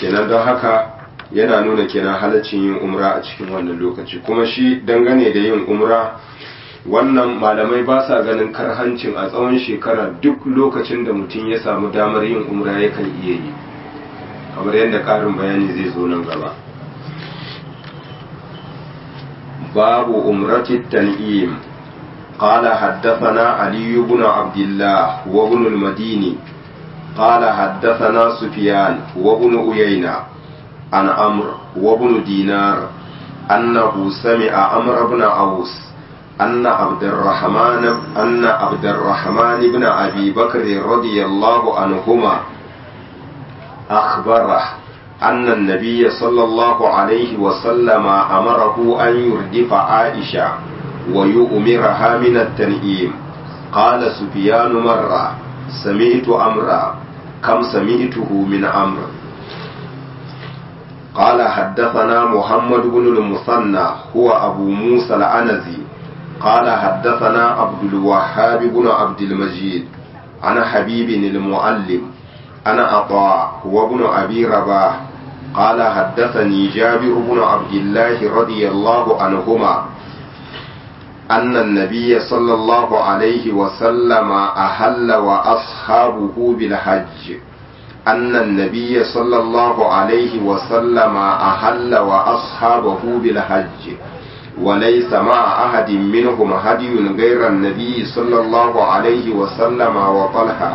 kenan don haka yana nuna kenan halaccin yin umra a cikin wannan lokaci kuma shi dangane da yin umra wannan malamai ba sa ganin karhancin a tsawon shekara duk lokacin da mutum ya samu damar yin umra yakan iya yi kamar yadda ƙarin bayani zai zo nan gaba babu umrati tan'im قال حدثنا علي بن عبد الله وابن المديني قال حدثنا سفيان وابن أيينة عن عمرو وابن دينار أنه سمع عمرو بن عوس أن عبد الرحمن أن عبد الرحمن بن أبي بكر رضي الله عنهما أخبره أن النبي صلى الله عليه وسلم أمره أن يردف عائشة ويؤمرها من التنئيم قال سفيان مرة سمعت أمرا كم سمعته من أمر قال حدثنا محمد بن المثنى هو أبو موسى العنزي قال حدثنا عبد الوهاب بن عبد المجيد عن حبيب المعلم أنا عطاء هو ابن أبي رباح قال حدثني جابر بن عبد الله رضي الله عنهما أن النبي صلى الله عليه وسلم أهل وأصحابه بالحج أن النبي صلى الله عليه وسلم أهل وأصحابه بالحج وليس مع أحد منهم هدي غير النبي صلى الله عليه وسلم وطلحة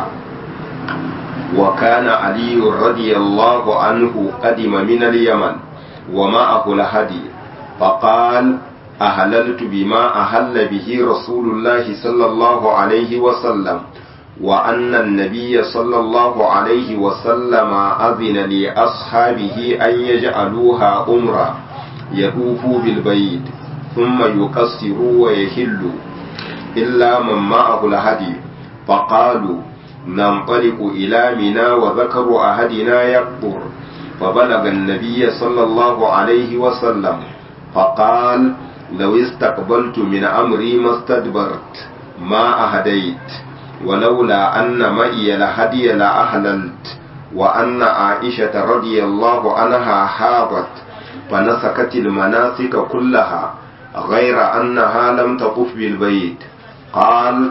وكان علي رضي الله عنه قدم من اليمن ومعه الهدي فقال أهللت بما أهل به رسول الله صلى الله عليه وسلم وأن النبي صلى الله عليه وسلم أذن لأصحابه أن يجعلوها أمرا يطوفوا بالبيت ثم يقصروا ويهلوا إلا من معه الهدي فقالوا ننطلق إلى منى وذكر أحدنا يكبر فبلغ النبي صلى الله عليه وسلم فقال لو استقبلت من أمري ما استدبرت ما أهديت ولولا أن معي الهدي لأهللت وأن عائشة رضي الله عنها حاضت فنسكت المناسك كلها غير أنها لم تطف بالبيت قال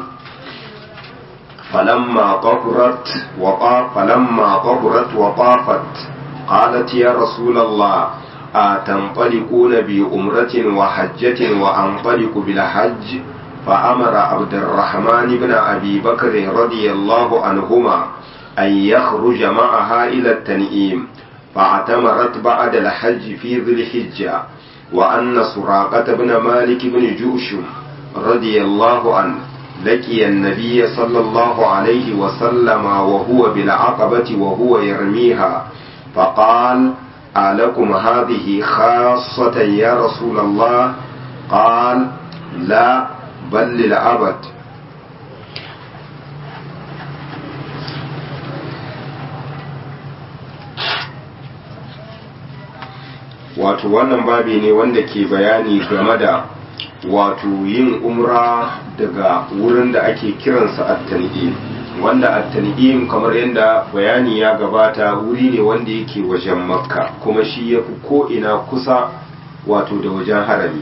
فلما طهرت وطاف فلما طهرت وطافت قالت يا رسول الله أتنطلقون بأمرة وحجة وأنطلق بالحج فأمر عبد الرحمن بن أبي بكر رضي الله عنهما أن يخرج معها إلى التنئيم فاعتمرت بعد الحج في ذي الحجة وأن سراقة بن مالك بن جوشم رضي الله عنه لقي النبي صلى الله عليه وسلم وهو بالعقبة وهو يرميها فقال ألكم هذه خاصة يا رسول الله قال لا بل للأبد wato wannan babi ne wanda ke bayani game da wato yin umra daga wurin da ake kiransa at-tan'im wanda at-tan'im kamar yadda bayani ya gabata wuri ne wanda yake wajen makka kuma shi ya fi ko'ina kusa wato da wajen harami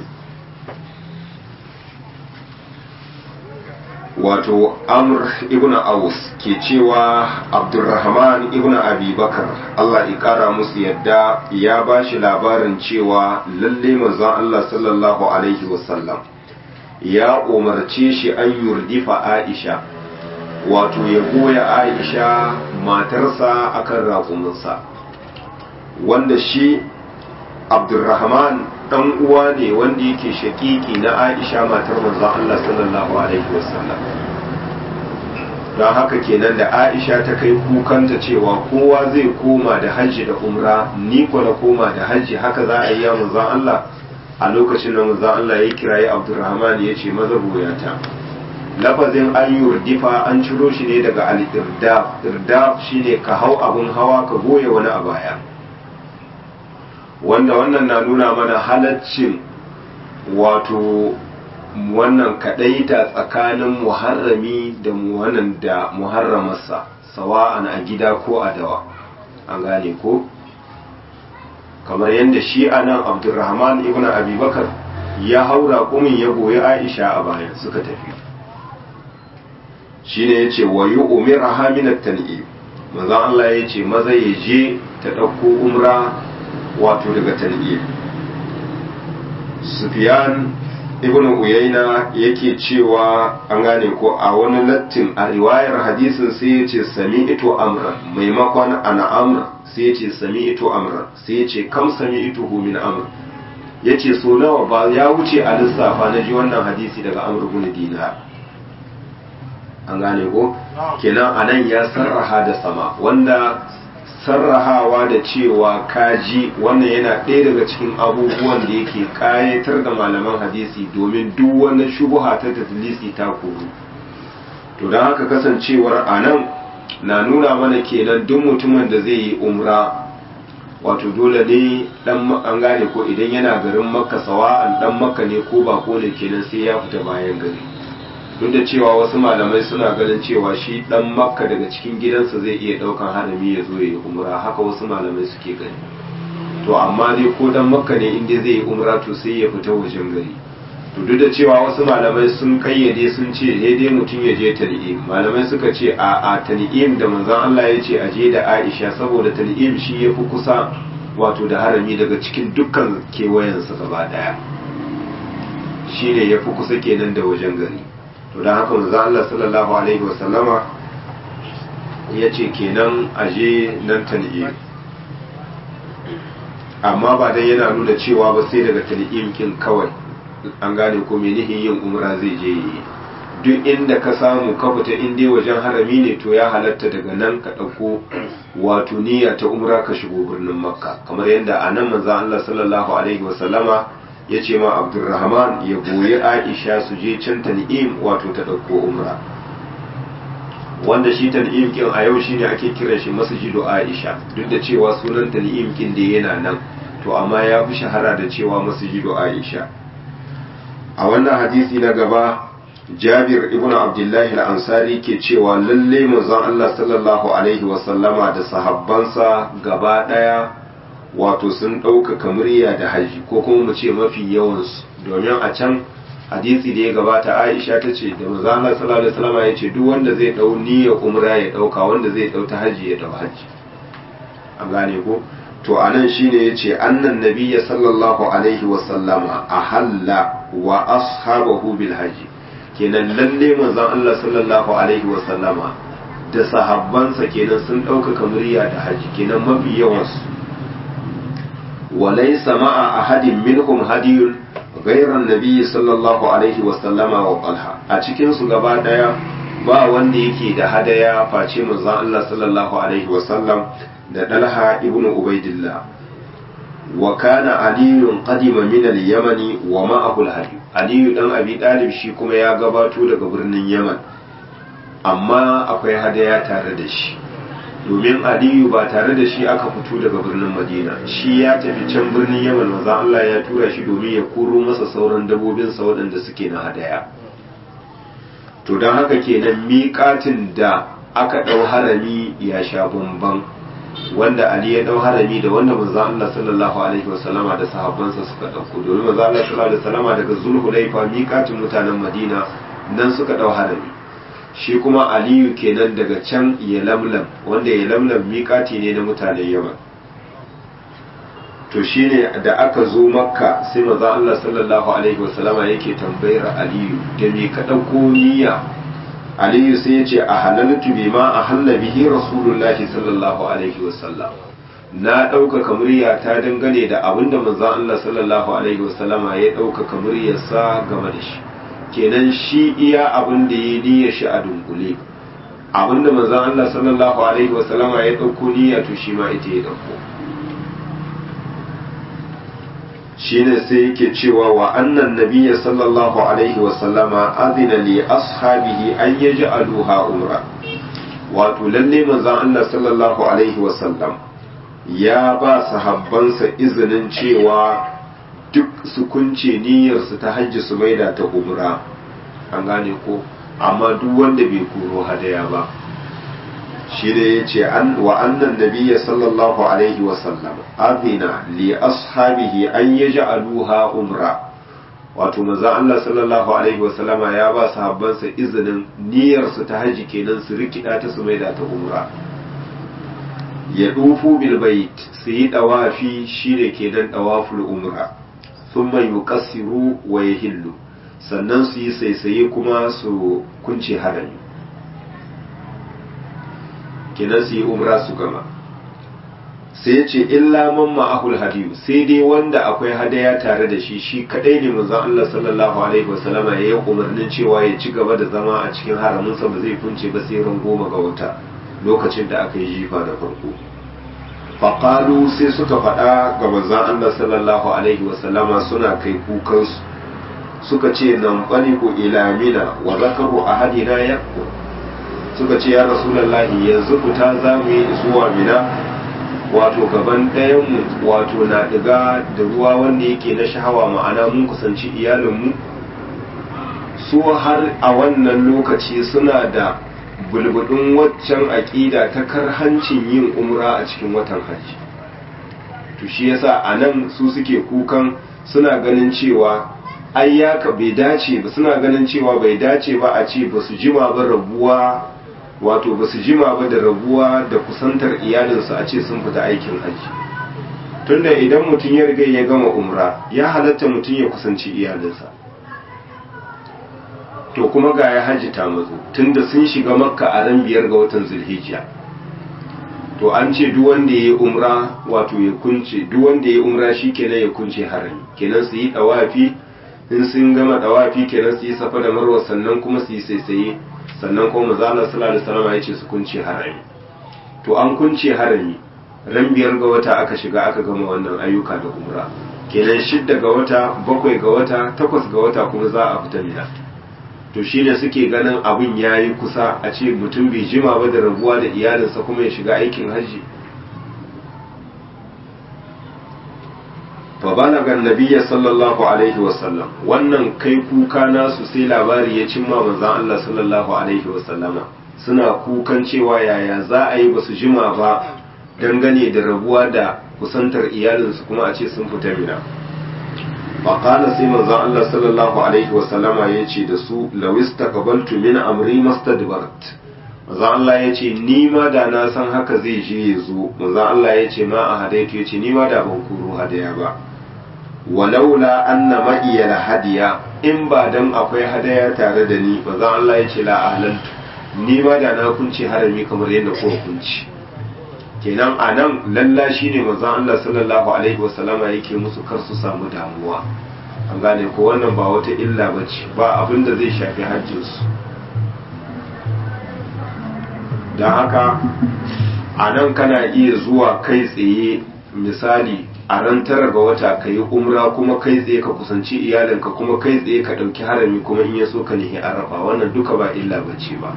wato amr ibn aus ke cewa abdurrahman ibn abi bakar allah ya kara musu yadda ya ba shi labarin cewa lalle manzon allah sallallahu alaihi wasallam ya umarce shi an yurdifa aisha wato ya goya aisha matarsa akan raƙuminsa wanda shi abdurrahman dan uwa ne wanda yake shakiki na aisha matar manzon Allah sallallahu alaihi wasallam don haka kenan da aisha ta kai kukanta cewa kowa zai koma da hajji da umra ni ko na koma da hajji haka za a yi ya manzon Allah a lokacin da manzon Allah ya kirayi abdurrahman ya ce maza goyata lafazin an yurdifa an ciro shi ne daga al-irdaf irdaf shine ka hau abun hawa ka goye wani a baya wanda wannan na nuna mana halaccin wato wannan kadaita tsakanin muharrami da wannan da muharramarsa sawa'an a gida ko a dawa an gane ko kamar yadda shi a nan abdurrahman ibn abubakar ya haura kumin ya goyi aisha a bayan suka tafi shi ne ya ce wa yi umira haminar tan'i manzan Allah ya ce maza ya je ta ɗauko umra wato daga tan'i sufiyan ibn uyaina yake cewa an gane ko a wani lattin a riwayar hadisin sai ya ce sami ito amra maimakon ana amra sai ya ce sami ito amra sai ya ce kam sami ito min amra ya ce so nawa ba ya wuce a lissafa na ji wannan hadisi daga amr bin dinar an gane ko kenan anan ya sarraha da sama wanda sarrahawa da cewa kaji wannan yana ɗaya daga cikin abubuwan da yake ƙayatar da malaman hadisi domin duk wani shubuha ta tadlisi ta koru to don haka kasancewar a nan na nuna mana kenan duk mutumin da zai yi umra wato dole ne dan an gane ko idan yana garin makka sawa'an dan makka ne ko ba ko ne kenan sai ya fita bayan gari duk da cewa wasu malamai suna ganin cewa shi dan makka daga cikin gidansa zai iya daukan harami ya zo ya yi umra haka wasu malamai suke gani to amma dai ko dan makka ne inda zai yi umra to sai ya fita wajen gari to duk da cewa wasu malamai sun kayyade sun ce dai mutum ya je tan'im malamai suka ce a a tan'im da manzon Allah ya ce a je da Aisha saboda tan'im shi ya fi kusa wato da harami daga cikin dukkan kewayensa gaba daya shi ne ya fi kusa kenan da wajen gari to don haka manzo Allah sallallahu alaihi wasallama ya ce kenan aje nan tan'im amma ba dai yana nuna cewa ba sai daga tan'im kin kawai an gane ko menihin yin umra zai je yi duk inda ka samu ka fita in dai wajen harami ne to ya halatta daga nan ka ɗauko wato niyya ta umra ka shigo birnin makka kamar yadda a nan manzo Allah sallallahu alaihi wasallama ya ce ma abdurrahman ya goyi aisha su je can tan'im wato ta ɗauko umra wanda shi tan'im kin a yau shine ake kiran shi masjidu aisha duk da cewa sunan tan'im kin da yana nan to amma ya fi shahara da cewa masjidu aisha a wannan hadisi na gaba jabir ibn abdullahi al-ansari ke cewa lalle manzon Allah sallallahu alaihi wasallama da sahabbansa gaba daya wato sun ɗaukaka murya da haji ko kuma mu ce mafi yawansu domin a can hadisi da ya gabata aisha ta ce da manzon Allah sallallahu alaihi wasallama ya ce duk wanda zai dau niyya umra ya dauka wanda zai dau ta haji ya dau haji an gane ko to anan shine yace annan nabiyya sallallahu alaihi wasallama ahalla wa ashabahu bil haji kenan lalle manzon Allah sallallahu alaihi wa sallama da sahabbansa kenan sun ɗaukaka murya da haji kenan mafi yawansu walaysa ma'a ahadin minhum hadiyun ghayran nabiyyi sallallahu alaihi wa sallama wa talha a cikin su gaba daya ba wanda yake da hadaya face manzon Allah sallallahu alaihi wa sallam da dalha ibnu ubaidillah wa kana aliyun qadima min al-yamani wa ma'ahu al-hadi aliyu dan abi dalib shi kuma ya gabato daga birnin yaman amma akwai hadaya tare da shi domin aliyu ba tare da shi aka fito daga birnin madina shi ya tafi can birnin yaman maza Allah ya tura shi domin ya koro masa sauran dabobinsa waɗanda suke na hadaya to don haka kenan miƙatin da aka ɗau harami ya sha bamban wanda Ali ya dau harami da wanda manzo Allah sallallahu alaihi wasallama da sahabbansa suka dauko domin manzo Allah sallallahu alaihi wasallama daga Zulhulaifa miƙatin mutanen Madina nan suka dau harami shi kuma Aliyu kenan daga can ya lamlam wanda ya lamlam miƙati ne na mutanen Yaman to shine da aka zo Makka sai manzo Allah sallallahu alaihi wasallama yake tambayar Aliyu da me ka dauko niyya aliyu sai ya ce a halaltu bi ma a halla bihi rasulullahi sallallahu alaihi wasallam na ɗaukaka murya ta dangane da abin da manzon Allah sallallahu alaihi wasallama ya ɗaukaka muryarsa game da shi kenan shi iya abin da ya niyya shi a dunkule abin da manzon Allah sallallahu alaihi wasallama ya ɗauko niyya to shi ma ita ya ɗauko shine sai yake cewa wa annan nabiyya sallallahu alaihi wasallama adina li ashabihi an yaj'aluha umra wato lalle manzon Allah sallallahu alaihi wasallam ya ba sahabbansa izinin cewa duk su kunce niyyarsu ta hajji su maida ta umra an gane ko amma duk wanda bai koro hadaya ba shi da ya ce wa annan nabiyya sallallahu alaihi wasallam azina li ashabihi an yaj'aluha umra wato manzo Allah sallallahu alaihi wasallama ya ba sahabbansa izinin niyyar su ta haji kenan su rikida ta su maida ta umra ya dufu bil bait su yi dawafi shine kenan dawaful umra thumma yuqassiru wa yahillu sannan su yi saisaye kuma su kunce harami kenan su yi umra su gama sai ce illa man ma'ahul hadiyu sai dai wanda akwai hadaya tare da shi shi kadai ne manzon Allah sallallahu alaihi wasallama ya yi umarnin cewa ya ci gaba da zama a cikin haramin sa ba zai kunce ba sai ran goma ga wata lokacin da aka yi jifa da farko faqalu sai suka faɗa ga manzon Allah sallallahu alaihi wasallama suna kai kukansu suka ce nan ku ila mina wa zakaru ahadina yakku suka ce ya rasulullahi yanzu fita za mu yi zuwa mina wato gaban ɗayanmu wato na ɗiga da ruwa wanda yake na shahawa ma'ana mun kusanci iyalinmu su har a wannan lokaci suna da bulbudin waccan aƙida ta karhancin yin umra a cikin watan hajji to shi yasa a nan su suke kukan suna ganin cewa ayyaka bai dace ba suna ganin cewa bai dace ba a ce ba su jima ba rabuwa wato ba su jima ba da rabuwa da kusantar iyalinsu a ce sun fita aikin hajji tunda idan mutum ya riga ya gama umra ya halatta mutum ya kusanci iyalinsa to kuma ga ya hajji ta mazo tunda sun shiga makka a ran biyar ga watan zulhijja to an ce duk wanda ya yi umra wato ya kunce duk wanda ya yi umra shi kenan ya kunce harami kenan su yi dawafi in sun gama dawafi kenan su yi safa da marwa sannan kuma su yi saisaye sannan kuma manzo Allah sallallahu alaihi wasallam ya ce su kunce harami to an kunce harami ran biyar ga wata aka shiga aka gama wannan ayyuka da umra kenan shidda ga wata bakwai ga wata takwas ga wata kuma za a fita mina to shine suke ganin abin yayi kusa a ce mutum bai jima ba da rabuwa da iyalinsa kuma ya shiga aikin hajji fa balaga annabiyya sallallahu alaihi wasallam wannan kai kuka nasu sai labari ya cimma manzon Allah sallallahu alaihi wasallama suna kukan cewa yaya za a yi basu jima ba dangane da rabuwa da kusantar iyalinsu kuma a ce sun fita mina faƙala sai manzon Allah sallallahu alaihi wasallama ya ce da su lawista qabaltu min amri mastadbart manzon Allah ya ce ni ma da na san haka zai je ya zo manzon Allah ya ce ma a hadaitu ya ce ni ma da ban kuro hadaya ba walaula anna ma'iya la hadiya in ba dan akwai hadaya tare da ni manzon Allah ya ce la ahlantu ni ma da na kunce harami kamar yadda ko kunci kenan a nan lalla shi ne manzon Allah sallallahu alaihi wasallama yake musu kar su samu damuwa an gane ko wannan ba wata illa ba ce ba abin da zai shafi hajjinsu don haka a nan kana iya zuwa kai tsaye misali a ran tara ga wata ka yi umra kuma kai tsaye ka kusanci iyalinka kuma kai tsaye ka ɗauki harami kuma in ya so ka nihi arafa wannan duka ba illa ba ce ba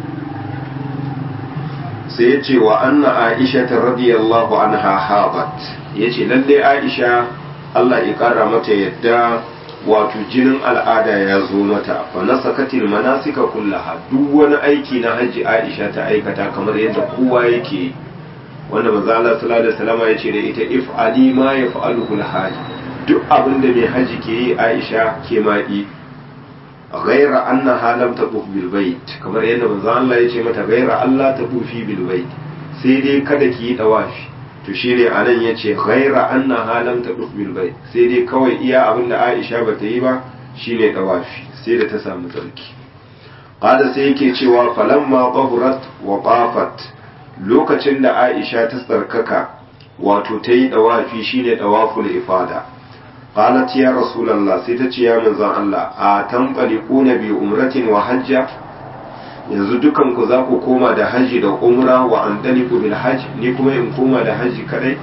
sai ya ce wa anna aisha ta radiyallahu anha habat ya ce lalle aisha Allah ya kara mata yadda wato jinin al'ada ya zo mata fa nasakatil manasika kullaha duk wani aiki na hajji aisha ta aikata kamar yadda kowa yake wanda manzo Allah sallallahu alaihi wasallam ya ce da ita if ali ma yaf'aluhu al duk abin da mai haji ke yi aisha ke ma yi ghaira annaha lam taquf bil bait kamar yadda manzo Allah ya ce mata ghaira Allah taqufi bil bait sai dai kada ki yi dawafi to shine anan yace ghaira annaha lam taquf bil bait sai dai kawai iya abin da Aisha bata yi ba shine dawafi sai da ta samu tsarki qala sai yake cewa falamma qahurat wa qafat lokacin da Aisha ta tsarkaka wato ta yi dawafi shine dawaful ifada qalat ya rasulullah sai ta ce ya manzon Allah a tanqaliquna bi umratin wa hajja yanzu dukan ku za ku koma da haji da umra wa andaliku bil hajj ni kuma in koma da haji kadai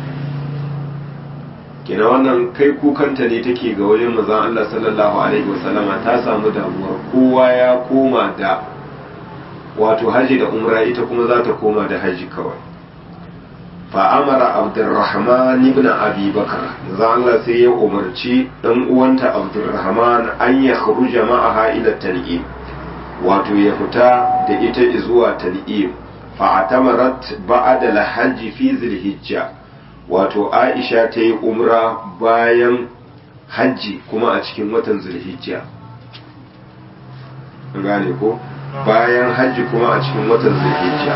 kina wannan kai kukanta ne take ga wajen manzon Allah sallallahu alaihi wasallama ta samu damuwar kowa ya koma da wato haji da umra ita kuma za ta koma da haji kawai fa'amara abdurrahman ibn abi bakar za Allah sai ya umarci ɗan uwanta abdurrahman an ya kharuja ma'aha ila tan'im wato ya fita da ita zuwa tan'im fa'atamarat ba'da al-hajj fi zilhijja wato Aisha ta yi umra bayan hajji kuma a cikin watan zulhijja gane ko bayan hajji kuma a cikin watan zulhijja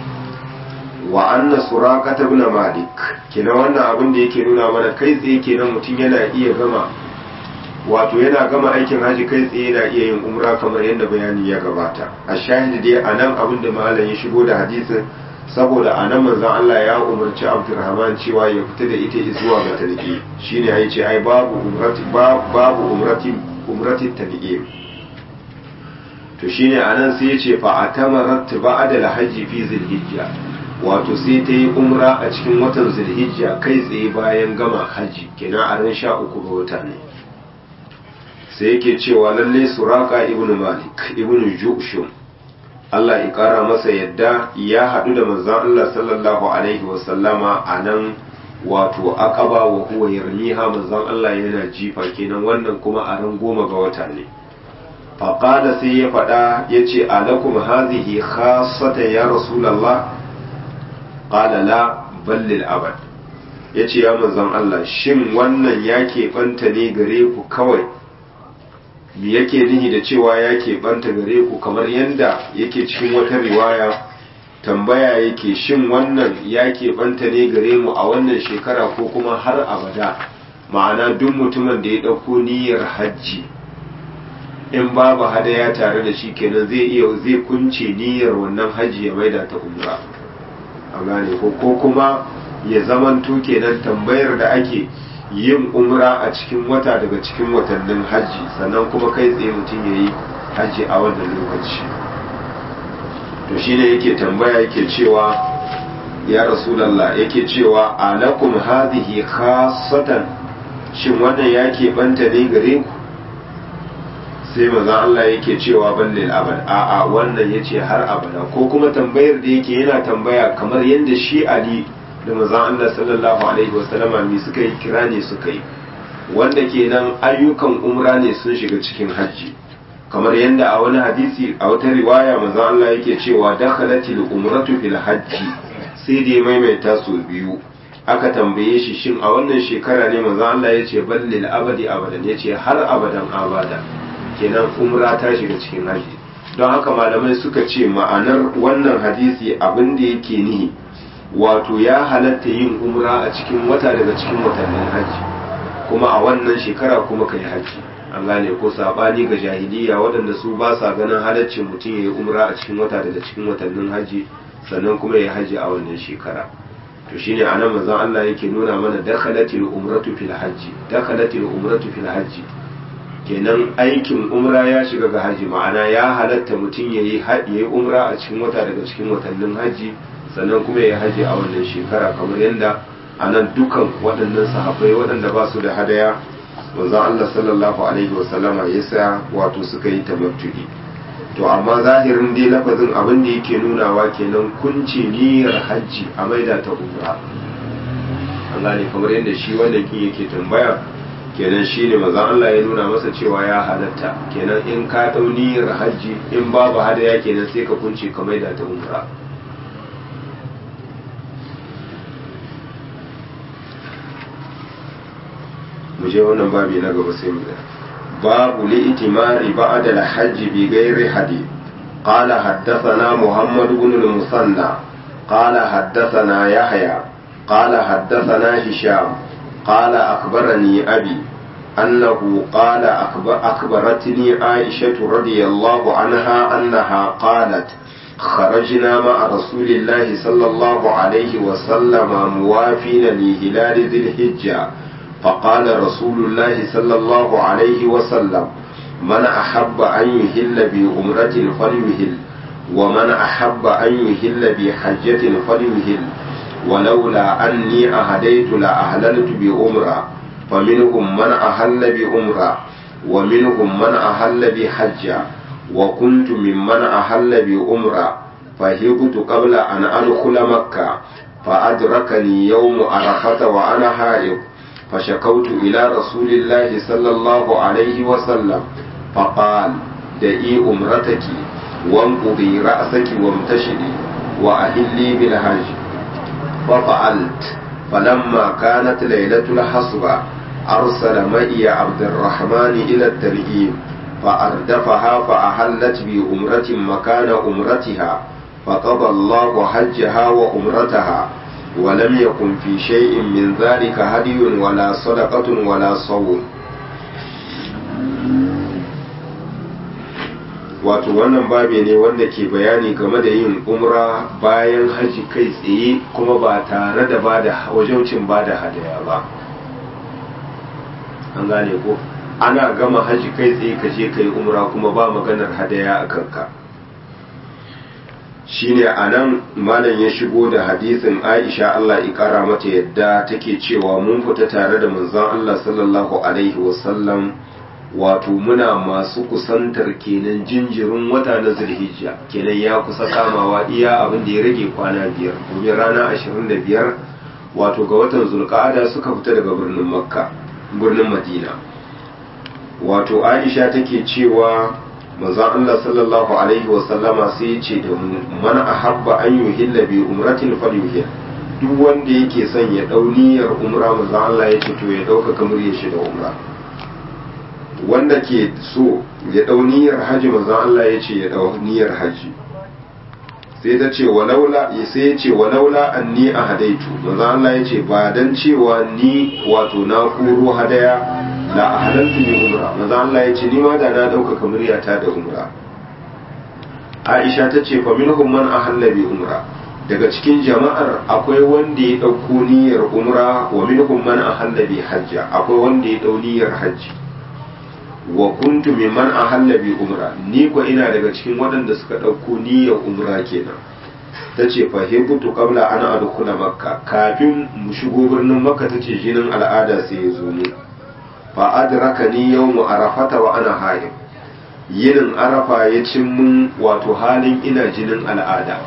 wa anna suraqata ibn malik kina wannan abin da yake nuna mana kai tsaye kenan mutum yana iya gama wato yana gama aikin haji kai tsaye yana iya yin umra kamar yadda bayani ya gabata a shahidi dai anan abin da malam ya shigo da hadisin saboda anan manzon Allah ya umarci Abdurrahman cewa ya fita da ita zuwa ga talqi shine ya ce ai babu umrati babu umrati umrati talqi to shine anan sai ya ce fa atamarat ba'da al-hajji fi zilhijja wato sai ta yi umra a cikin watan zulhijja kai tsaye bayan gama hajji kenan a ran sha uku ga wata ne sai yake cewa lalle suraka ibn malik ibn jushum Allah ya kara masa yadda ya haɗu da manzon Allah sallallahu alaihi wasallama a nan wato aqaba wa huwa yarmiha manzon Allah yana jifa kenan wannan kuma a ran goma ga wata ne faqala sai ya faɗa yace alakum hadhihi khassatan ya rasulullah qala la ballil abad yace ya manzon Allah shin wannan ya keɓanta ne gare ku kawai me yake nihi da cewa ya keɓanta gare ku kamar yadda yake cikin wata riwaya tambaya yake shin wannan ya keɓanta ne gare mu a wannan shekara ko kuma har abada ma'ana duk mutumin da ya ɗauko niyyar hajji in babu hadaya tare da shi kenan zai iya zai kunce niyyar wannan hajji ya maida ta umra a gane ko ko kuma ya zamanto kenan tambayar da ake yin umra a cikin wata daga cikin watannin hajji sannan kuma kai tsaye mutum ya yi hajji a wannan lokaci to shi ne yake tambaya yake cewa ya rasulallah yake cewa alakum hadhihi khassatan shin wannan ya banta ne gare ku sai maza Allah yake cewa ballil abad a'a wannan yace har abada ko kuma tambayar da yake yana tambaya kamar yadda shi Ali da manzon Allah sallallahu alaihi wasallama mi suka yi kira ne suka yi wanda kenan ayyukan umra ne sun shiga cikin hajji kamar yadda a wani hadisi a wata riwaya manzon Allah yake cewa dakhalatil umratu fil hajji sai dai maimaita su biyu aka tambaye shi shin a wannan shekara ne manzon Allah ya ce ballil abadi abadan ya ce har abadan abada kenan umra ta shiga cikin hajji don haka malamai suka ce ma'anar wannan hadisi abin da yake nihi wato ya halatta yin umra a cikin wata daga cikin watannin hajji kuma a wannan shekara kuma kai hajji an gane ko sabani ga jahiliya waɗanda su ba sa ganin halaccin mutum ya yi umra a cikin wata daga cikin watannin hajji sannan kuma ya hajji a wannan shekara to shine anan manzon Allah yake nuna mana dakhalatil umratu fil hajji dakhalatil umratu fil hajji kenan aikin umra ya shiga ga hajji ma'ana ya halatta mutum ya yi umra a cikin wata daga cikin watannin hajji sannan kuma ya haji a wannan shekara kamar yadda a nan dukan waɗannan sahabbai waɗanda ba su da hadaya wanzan Allah sallallahu alaihi wasallama ya sa wato suka yi tamattu'i to amma zahirin dai lafazin abin da yake nunawa kenan kunce niyyar hajji a maida ta umra an gane kamar yadda shi wannan kin yake tambaya kenan shi ne mazan Allah ya nuna masa cewa ya halatta kenan in ka ɗau niyyar hajji in babu hadaya kenan sai ka kunce ka maida ta umra mu je wannan babi na gaba sai mu da babu li itimari ba'da al-hajj bi ghairi hadi qala haddathana muhammad ibn al-musanna qala haddathana yahya qala haddathana hisham qala akhbarani abi أنه قال أخبر أخبرتني عائشة رضي الله عنها أنها قالت خرجنا مع رسول الله صلى الله عليه وسلم موافين لهلال ذي الحجة فقال رسول الله صلى الله عليه وسلم من أحب أن يهل بأمرة فليهل ومن أحب أن يهل بحجة فليهل ولولا أني أهديت لأهللت بأمرة فمنهم من أهل بأمرة ومنهم من أهل بحجة وكنت ممن أهل بأمرة فهبت قبل أن أدخل مكة فأدركني يوم عرفة وأنا حائض فشكوت إلى رسول الله صلى الله عليه وسلم فقال دعي أمرتك وانقضي رأسك وامتشري وأهلي بالحج ففعلت فلما كانت ليلة الحصبة أرسل معي عبد الرحمن إلى التنعيم فأردفها فأحلت بأمرة مكان أمرتها فقضى الله حجها وأمرتها ولم يكن في شيء من ذلك هدي ولا صدقة ولا صوم wato wannan babi ne wanda ke bayani game da yin umra bayan haji kai tsaye kuma ba tare da bada wajaucin bada hadaya ba an gane ko ana gama haji kai tsaye ka je kai umra kuma ba maganar hadaya a kanka shine anan malam ya shigo da hadisin Aisha Allah ya kara mata yadda take cewa mun fita tare da manzon Allah sallallahu alaihi wasallam wato muna masu kusantar kenan jinjirin wata na zulhijja kenan ya kusa kamawa iya abin da ya rage kwana biyar domin rana ashirin da biyar wato ga watan zulqa'ada suka fita daga birnin makka birnin madina wato aisha take cewa manzon Allah sallallahu alaihi wa sallama sai ya ce da mu man ahabba an yuhilla bi umratin falyuhil duk wanda yake son ya dau niyyar umra manzon Allah ya ce to ya dauka kamar ya shi da umra wanda ke so ya dau niyyar haji manzon Allah ya ce ya dau niyyar haji sai ta ce walaula sai ya ce walaula anni ahadaitu manzon Allah ya ce ba dan cewa ni wato na kuro hadaya la ahlantu bi umra manzon Allah ya ce ni ma da na dauka kamariyata da umra Aisha ta ce fa minhum man ahalla bi umra daga cikin jama'ar akwai wanda ya dauko niyyar umra wa minhum man ahalla bi hajja akwai wanda ya dau niyyar hajji wa kuntu mimman ahalla bi umra ni ko ina daga cikin waɗanda suka ɗauko niyyar umra kenan tace fa hibutu qabla an adkhula makka kafin mu shigo birnin makka tace jinin al'ada sai ya zo mu fa adrakani yawmu arafata wa ana haid yinin arafa ya cin mun wato halin ina jinin al'ada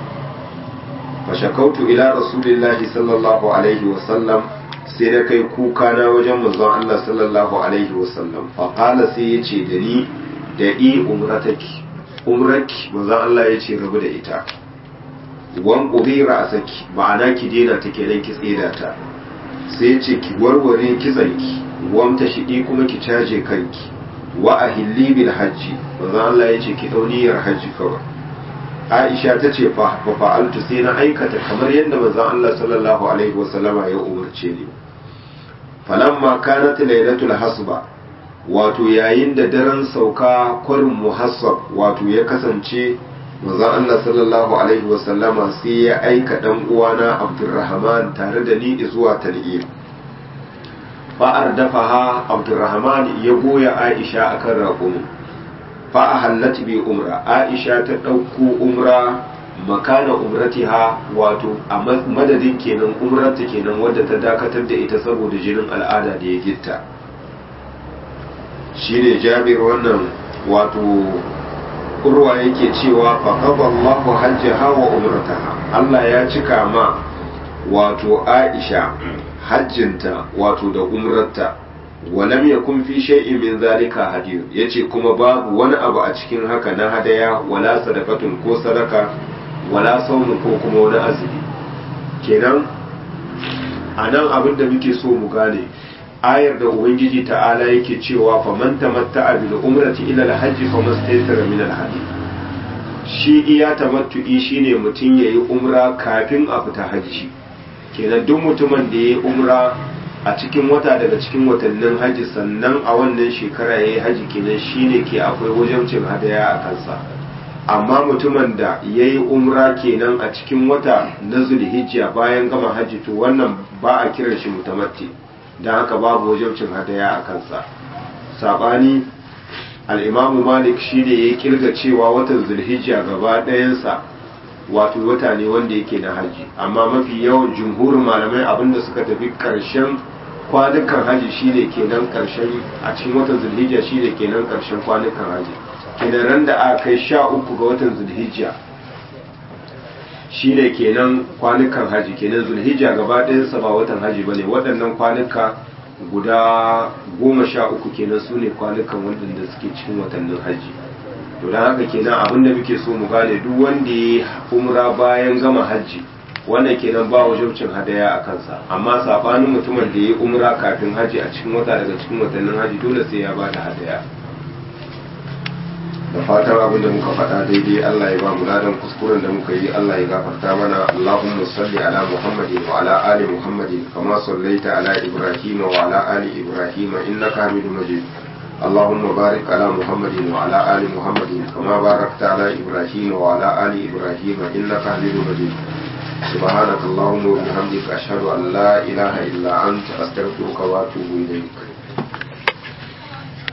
fa shakautu ila rasulillahi sallallahu alaihi wa sallam sai na kai kuka na wajen manzon Allah sallallahu alaihi wasallam faƙala sai ya ce da ni da i umrataki umraki manzon Allah ya ce rabu da ita wan ƙubira a saki ma'ana ki daina ta kenan ki tseda ta sai ya ce ki warware kitsanki wamta shiɗi kuma ki caje kanki wa a hilli bil hajji manzon Allah ya ce ki ɗauniyar hajji kawai Aisha ta ce fa fa'altu sai na aikata kamar yadda manzon Allah sallallahu alaihi wasallama ya umarce ni falamma kanat lailatul hasba wato yayin da daren sauka kwarin muhassab wato ya kasance manzon Allah sallallahu alaihi wasallama sai ya aika dan uwana Abdurrahman tare da ni zuwa Tal'im fa ardafaha Abdurrahman ya goya Aisha akan raƙumi fa ahallat bi umra Aisha ta ɗauko umra makana umratiha wato a madadin kenan umrarta kenan wadda ta dakatar da ita saboda jinin al'ada da ya gitta shine jabir wannan wato urwa yake cewa faqaba Allahu hajjaha wa umrataha Allah ya cika ma wato Aisha hajjinta wato da umrarta walam yakun fi shay'in min zalika hadiyu yace kuma babu wani abu a cikin haka na hadaya wala sadaqatun ko sadaka wala saunin ko kuma wani azumi kenan a nan abin da muke so mu gane ayar da ubangiji ta'ala yake cewa fa man tamatta'a bil umrati ila al-hajj fa mastaysara min al-hadi shi iya tamattu'i shine mutum yayi umra kafin a fita hajji kenan duk mutumin da yayi umra a cikin wata daga cikin watannin hajji sannan a wannan shekara yayi hajji kenan shine ke akwai wajibcin hadaya a kansa amma mutumin da ya yi umra kenan a cikin wata na zulhijja bayan gama hajji to wannan ba a kiran shi mutamatti don haka babu wajabcin hadaya a kansa sabani al'imamu malik shi ne ya kirga cewa watan zulhijja gaba ɗayansa wato wata ne wanda yake na hajji amma mafi yawan jumhurin malamai abinda suka tafi ƙarshen kwanukan hajji shine kenan ƙarshen a cikin watan zulhijja shine kenan ƙarshen kwanukan hajji kenan ran da aka kai sha uku ga watan zulhijja shi ne kenan kwanukan haji kenan zulhijja gaba ɗayansa ba watan haji ba ne waɗannan kwanuka guda goma sha uku kenan su ne kwanukan waɗanda suke cikin watannin haji to don haka kenan abin da muke so mu gane duk wanda ya umra bayan gama hajji wannan kenan ba wajibcin hadaya a kansa amma sabanin mutumin da ya umra kafin hajji a cikin wata daga cikin watannin hajji dole sai ya ba da hadaya da fatan abin da muka faɗa daidai Allah ya ba mu ladan kuskuren da muka yi Allah ya gafarta mana Allahumma salli ala Muhammadin wa ala ali Muhammadin kama sallaita ala Ibrahim wa ala ali Ibrahim innaka Hamidum Majid اللهم بارك على محمد وعلى آل محمد كما باركت على إبراهيم وعلى آل إبراهيم إنك حميد مجيد سبحانك اللهم وبحمدك أشهد أن لا إله إلا أنت أستغفرك وأتوب إليك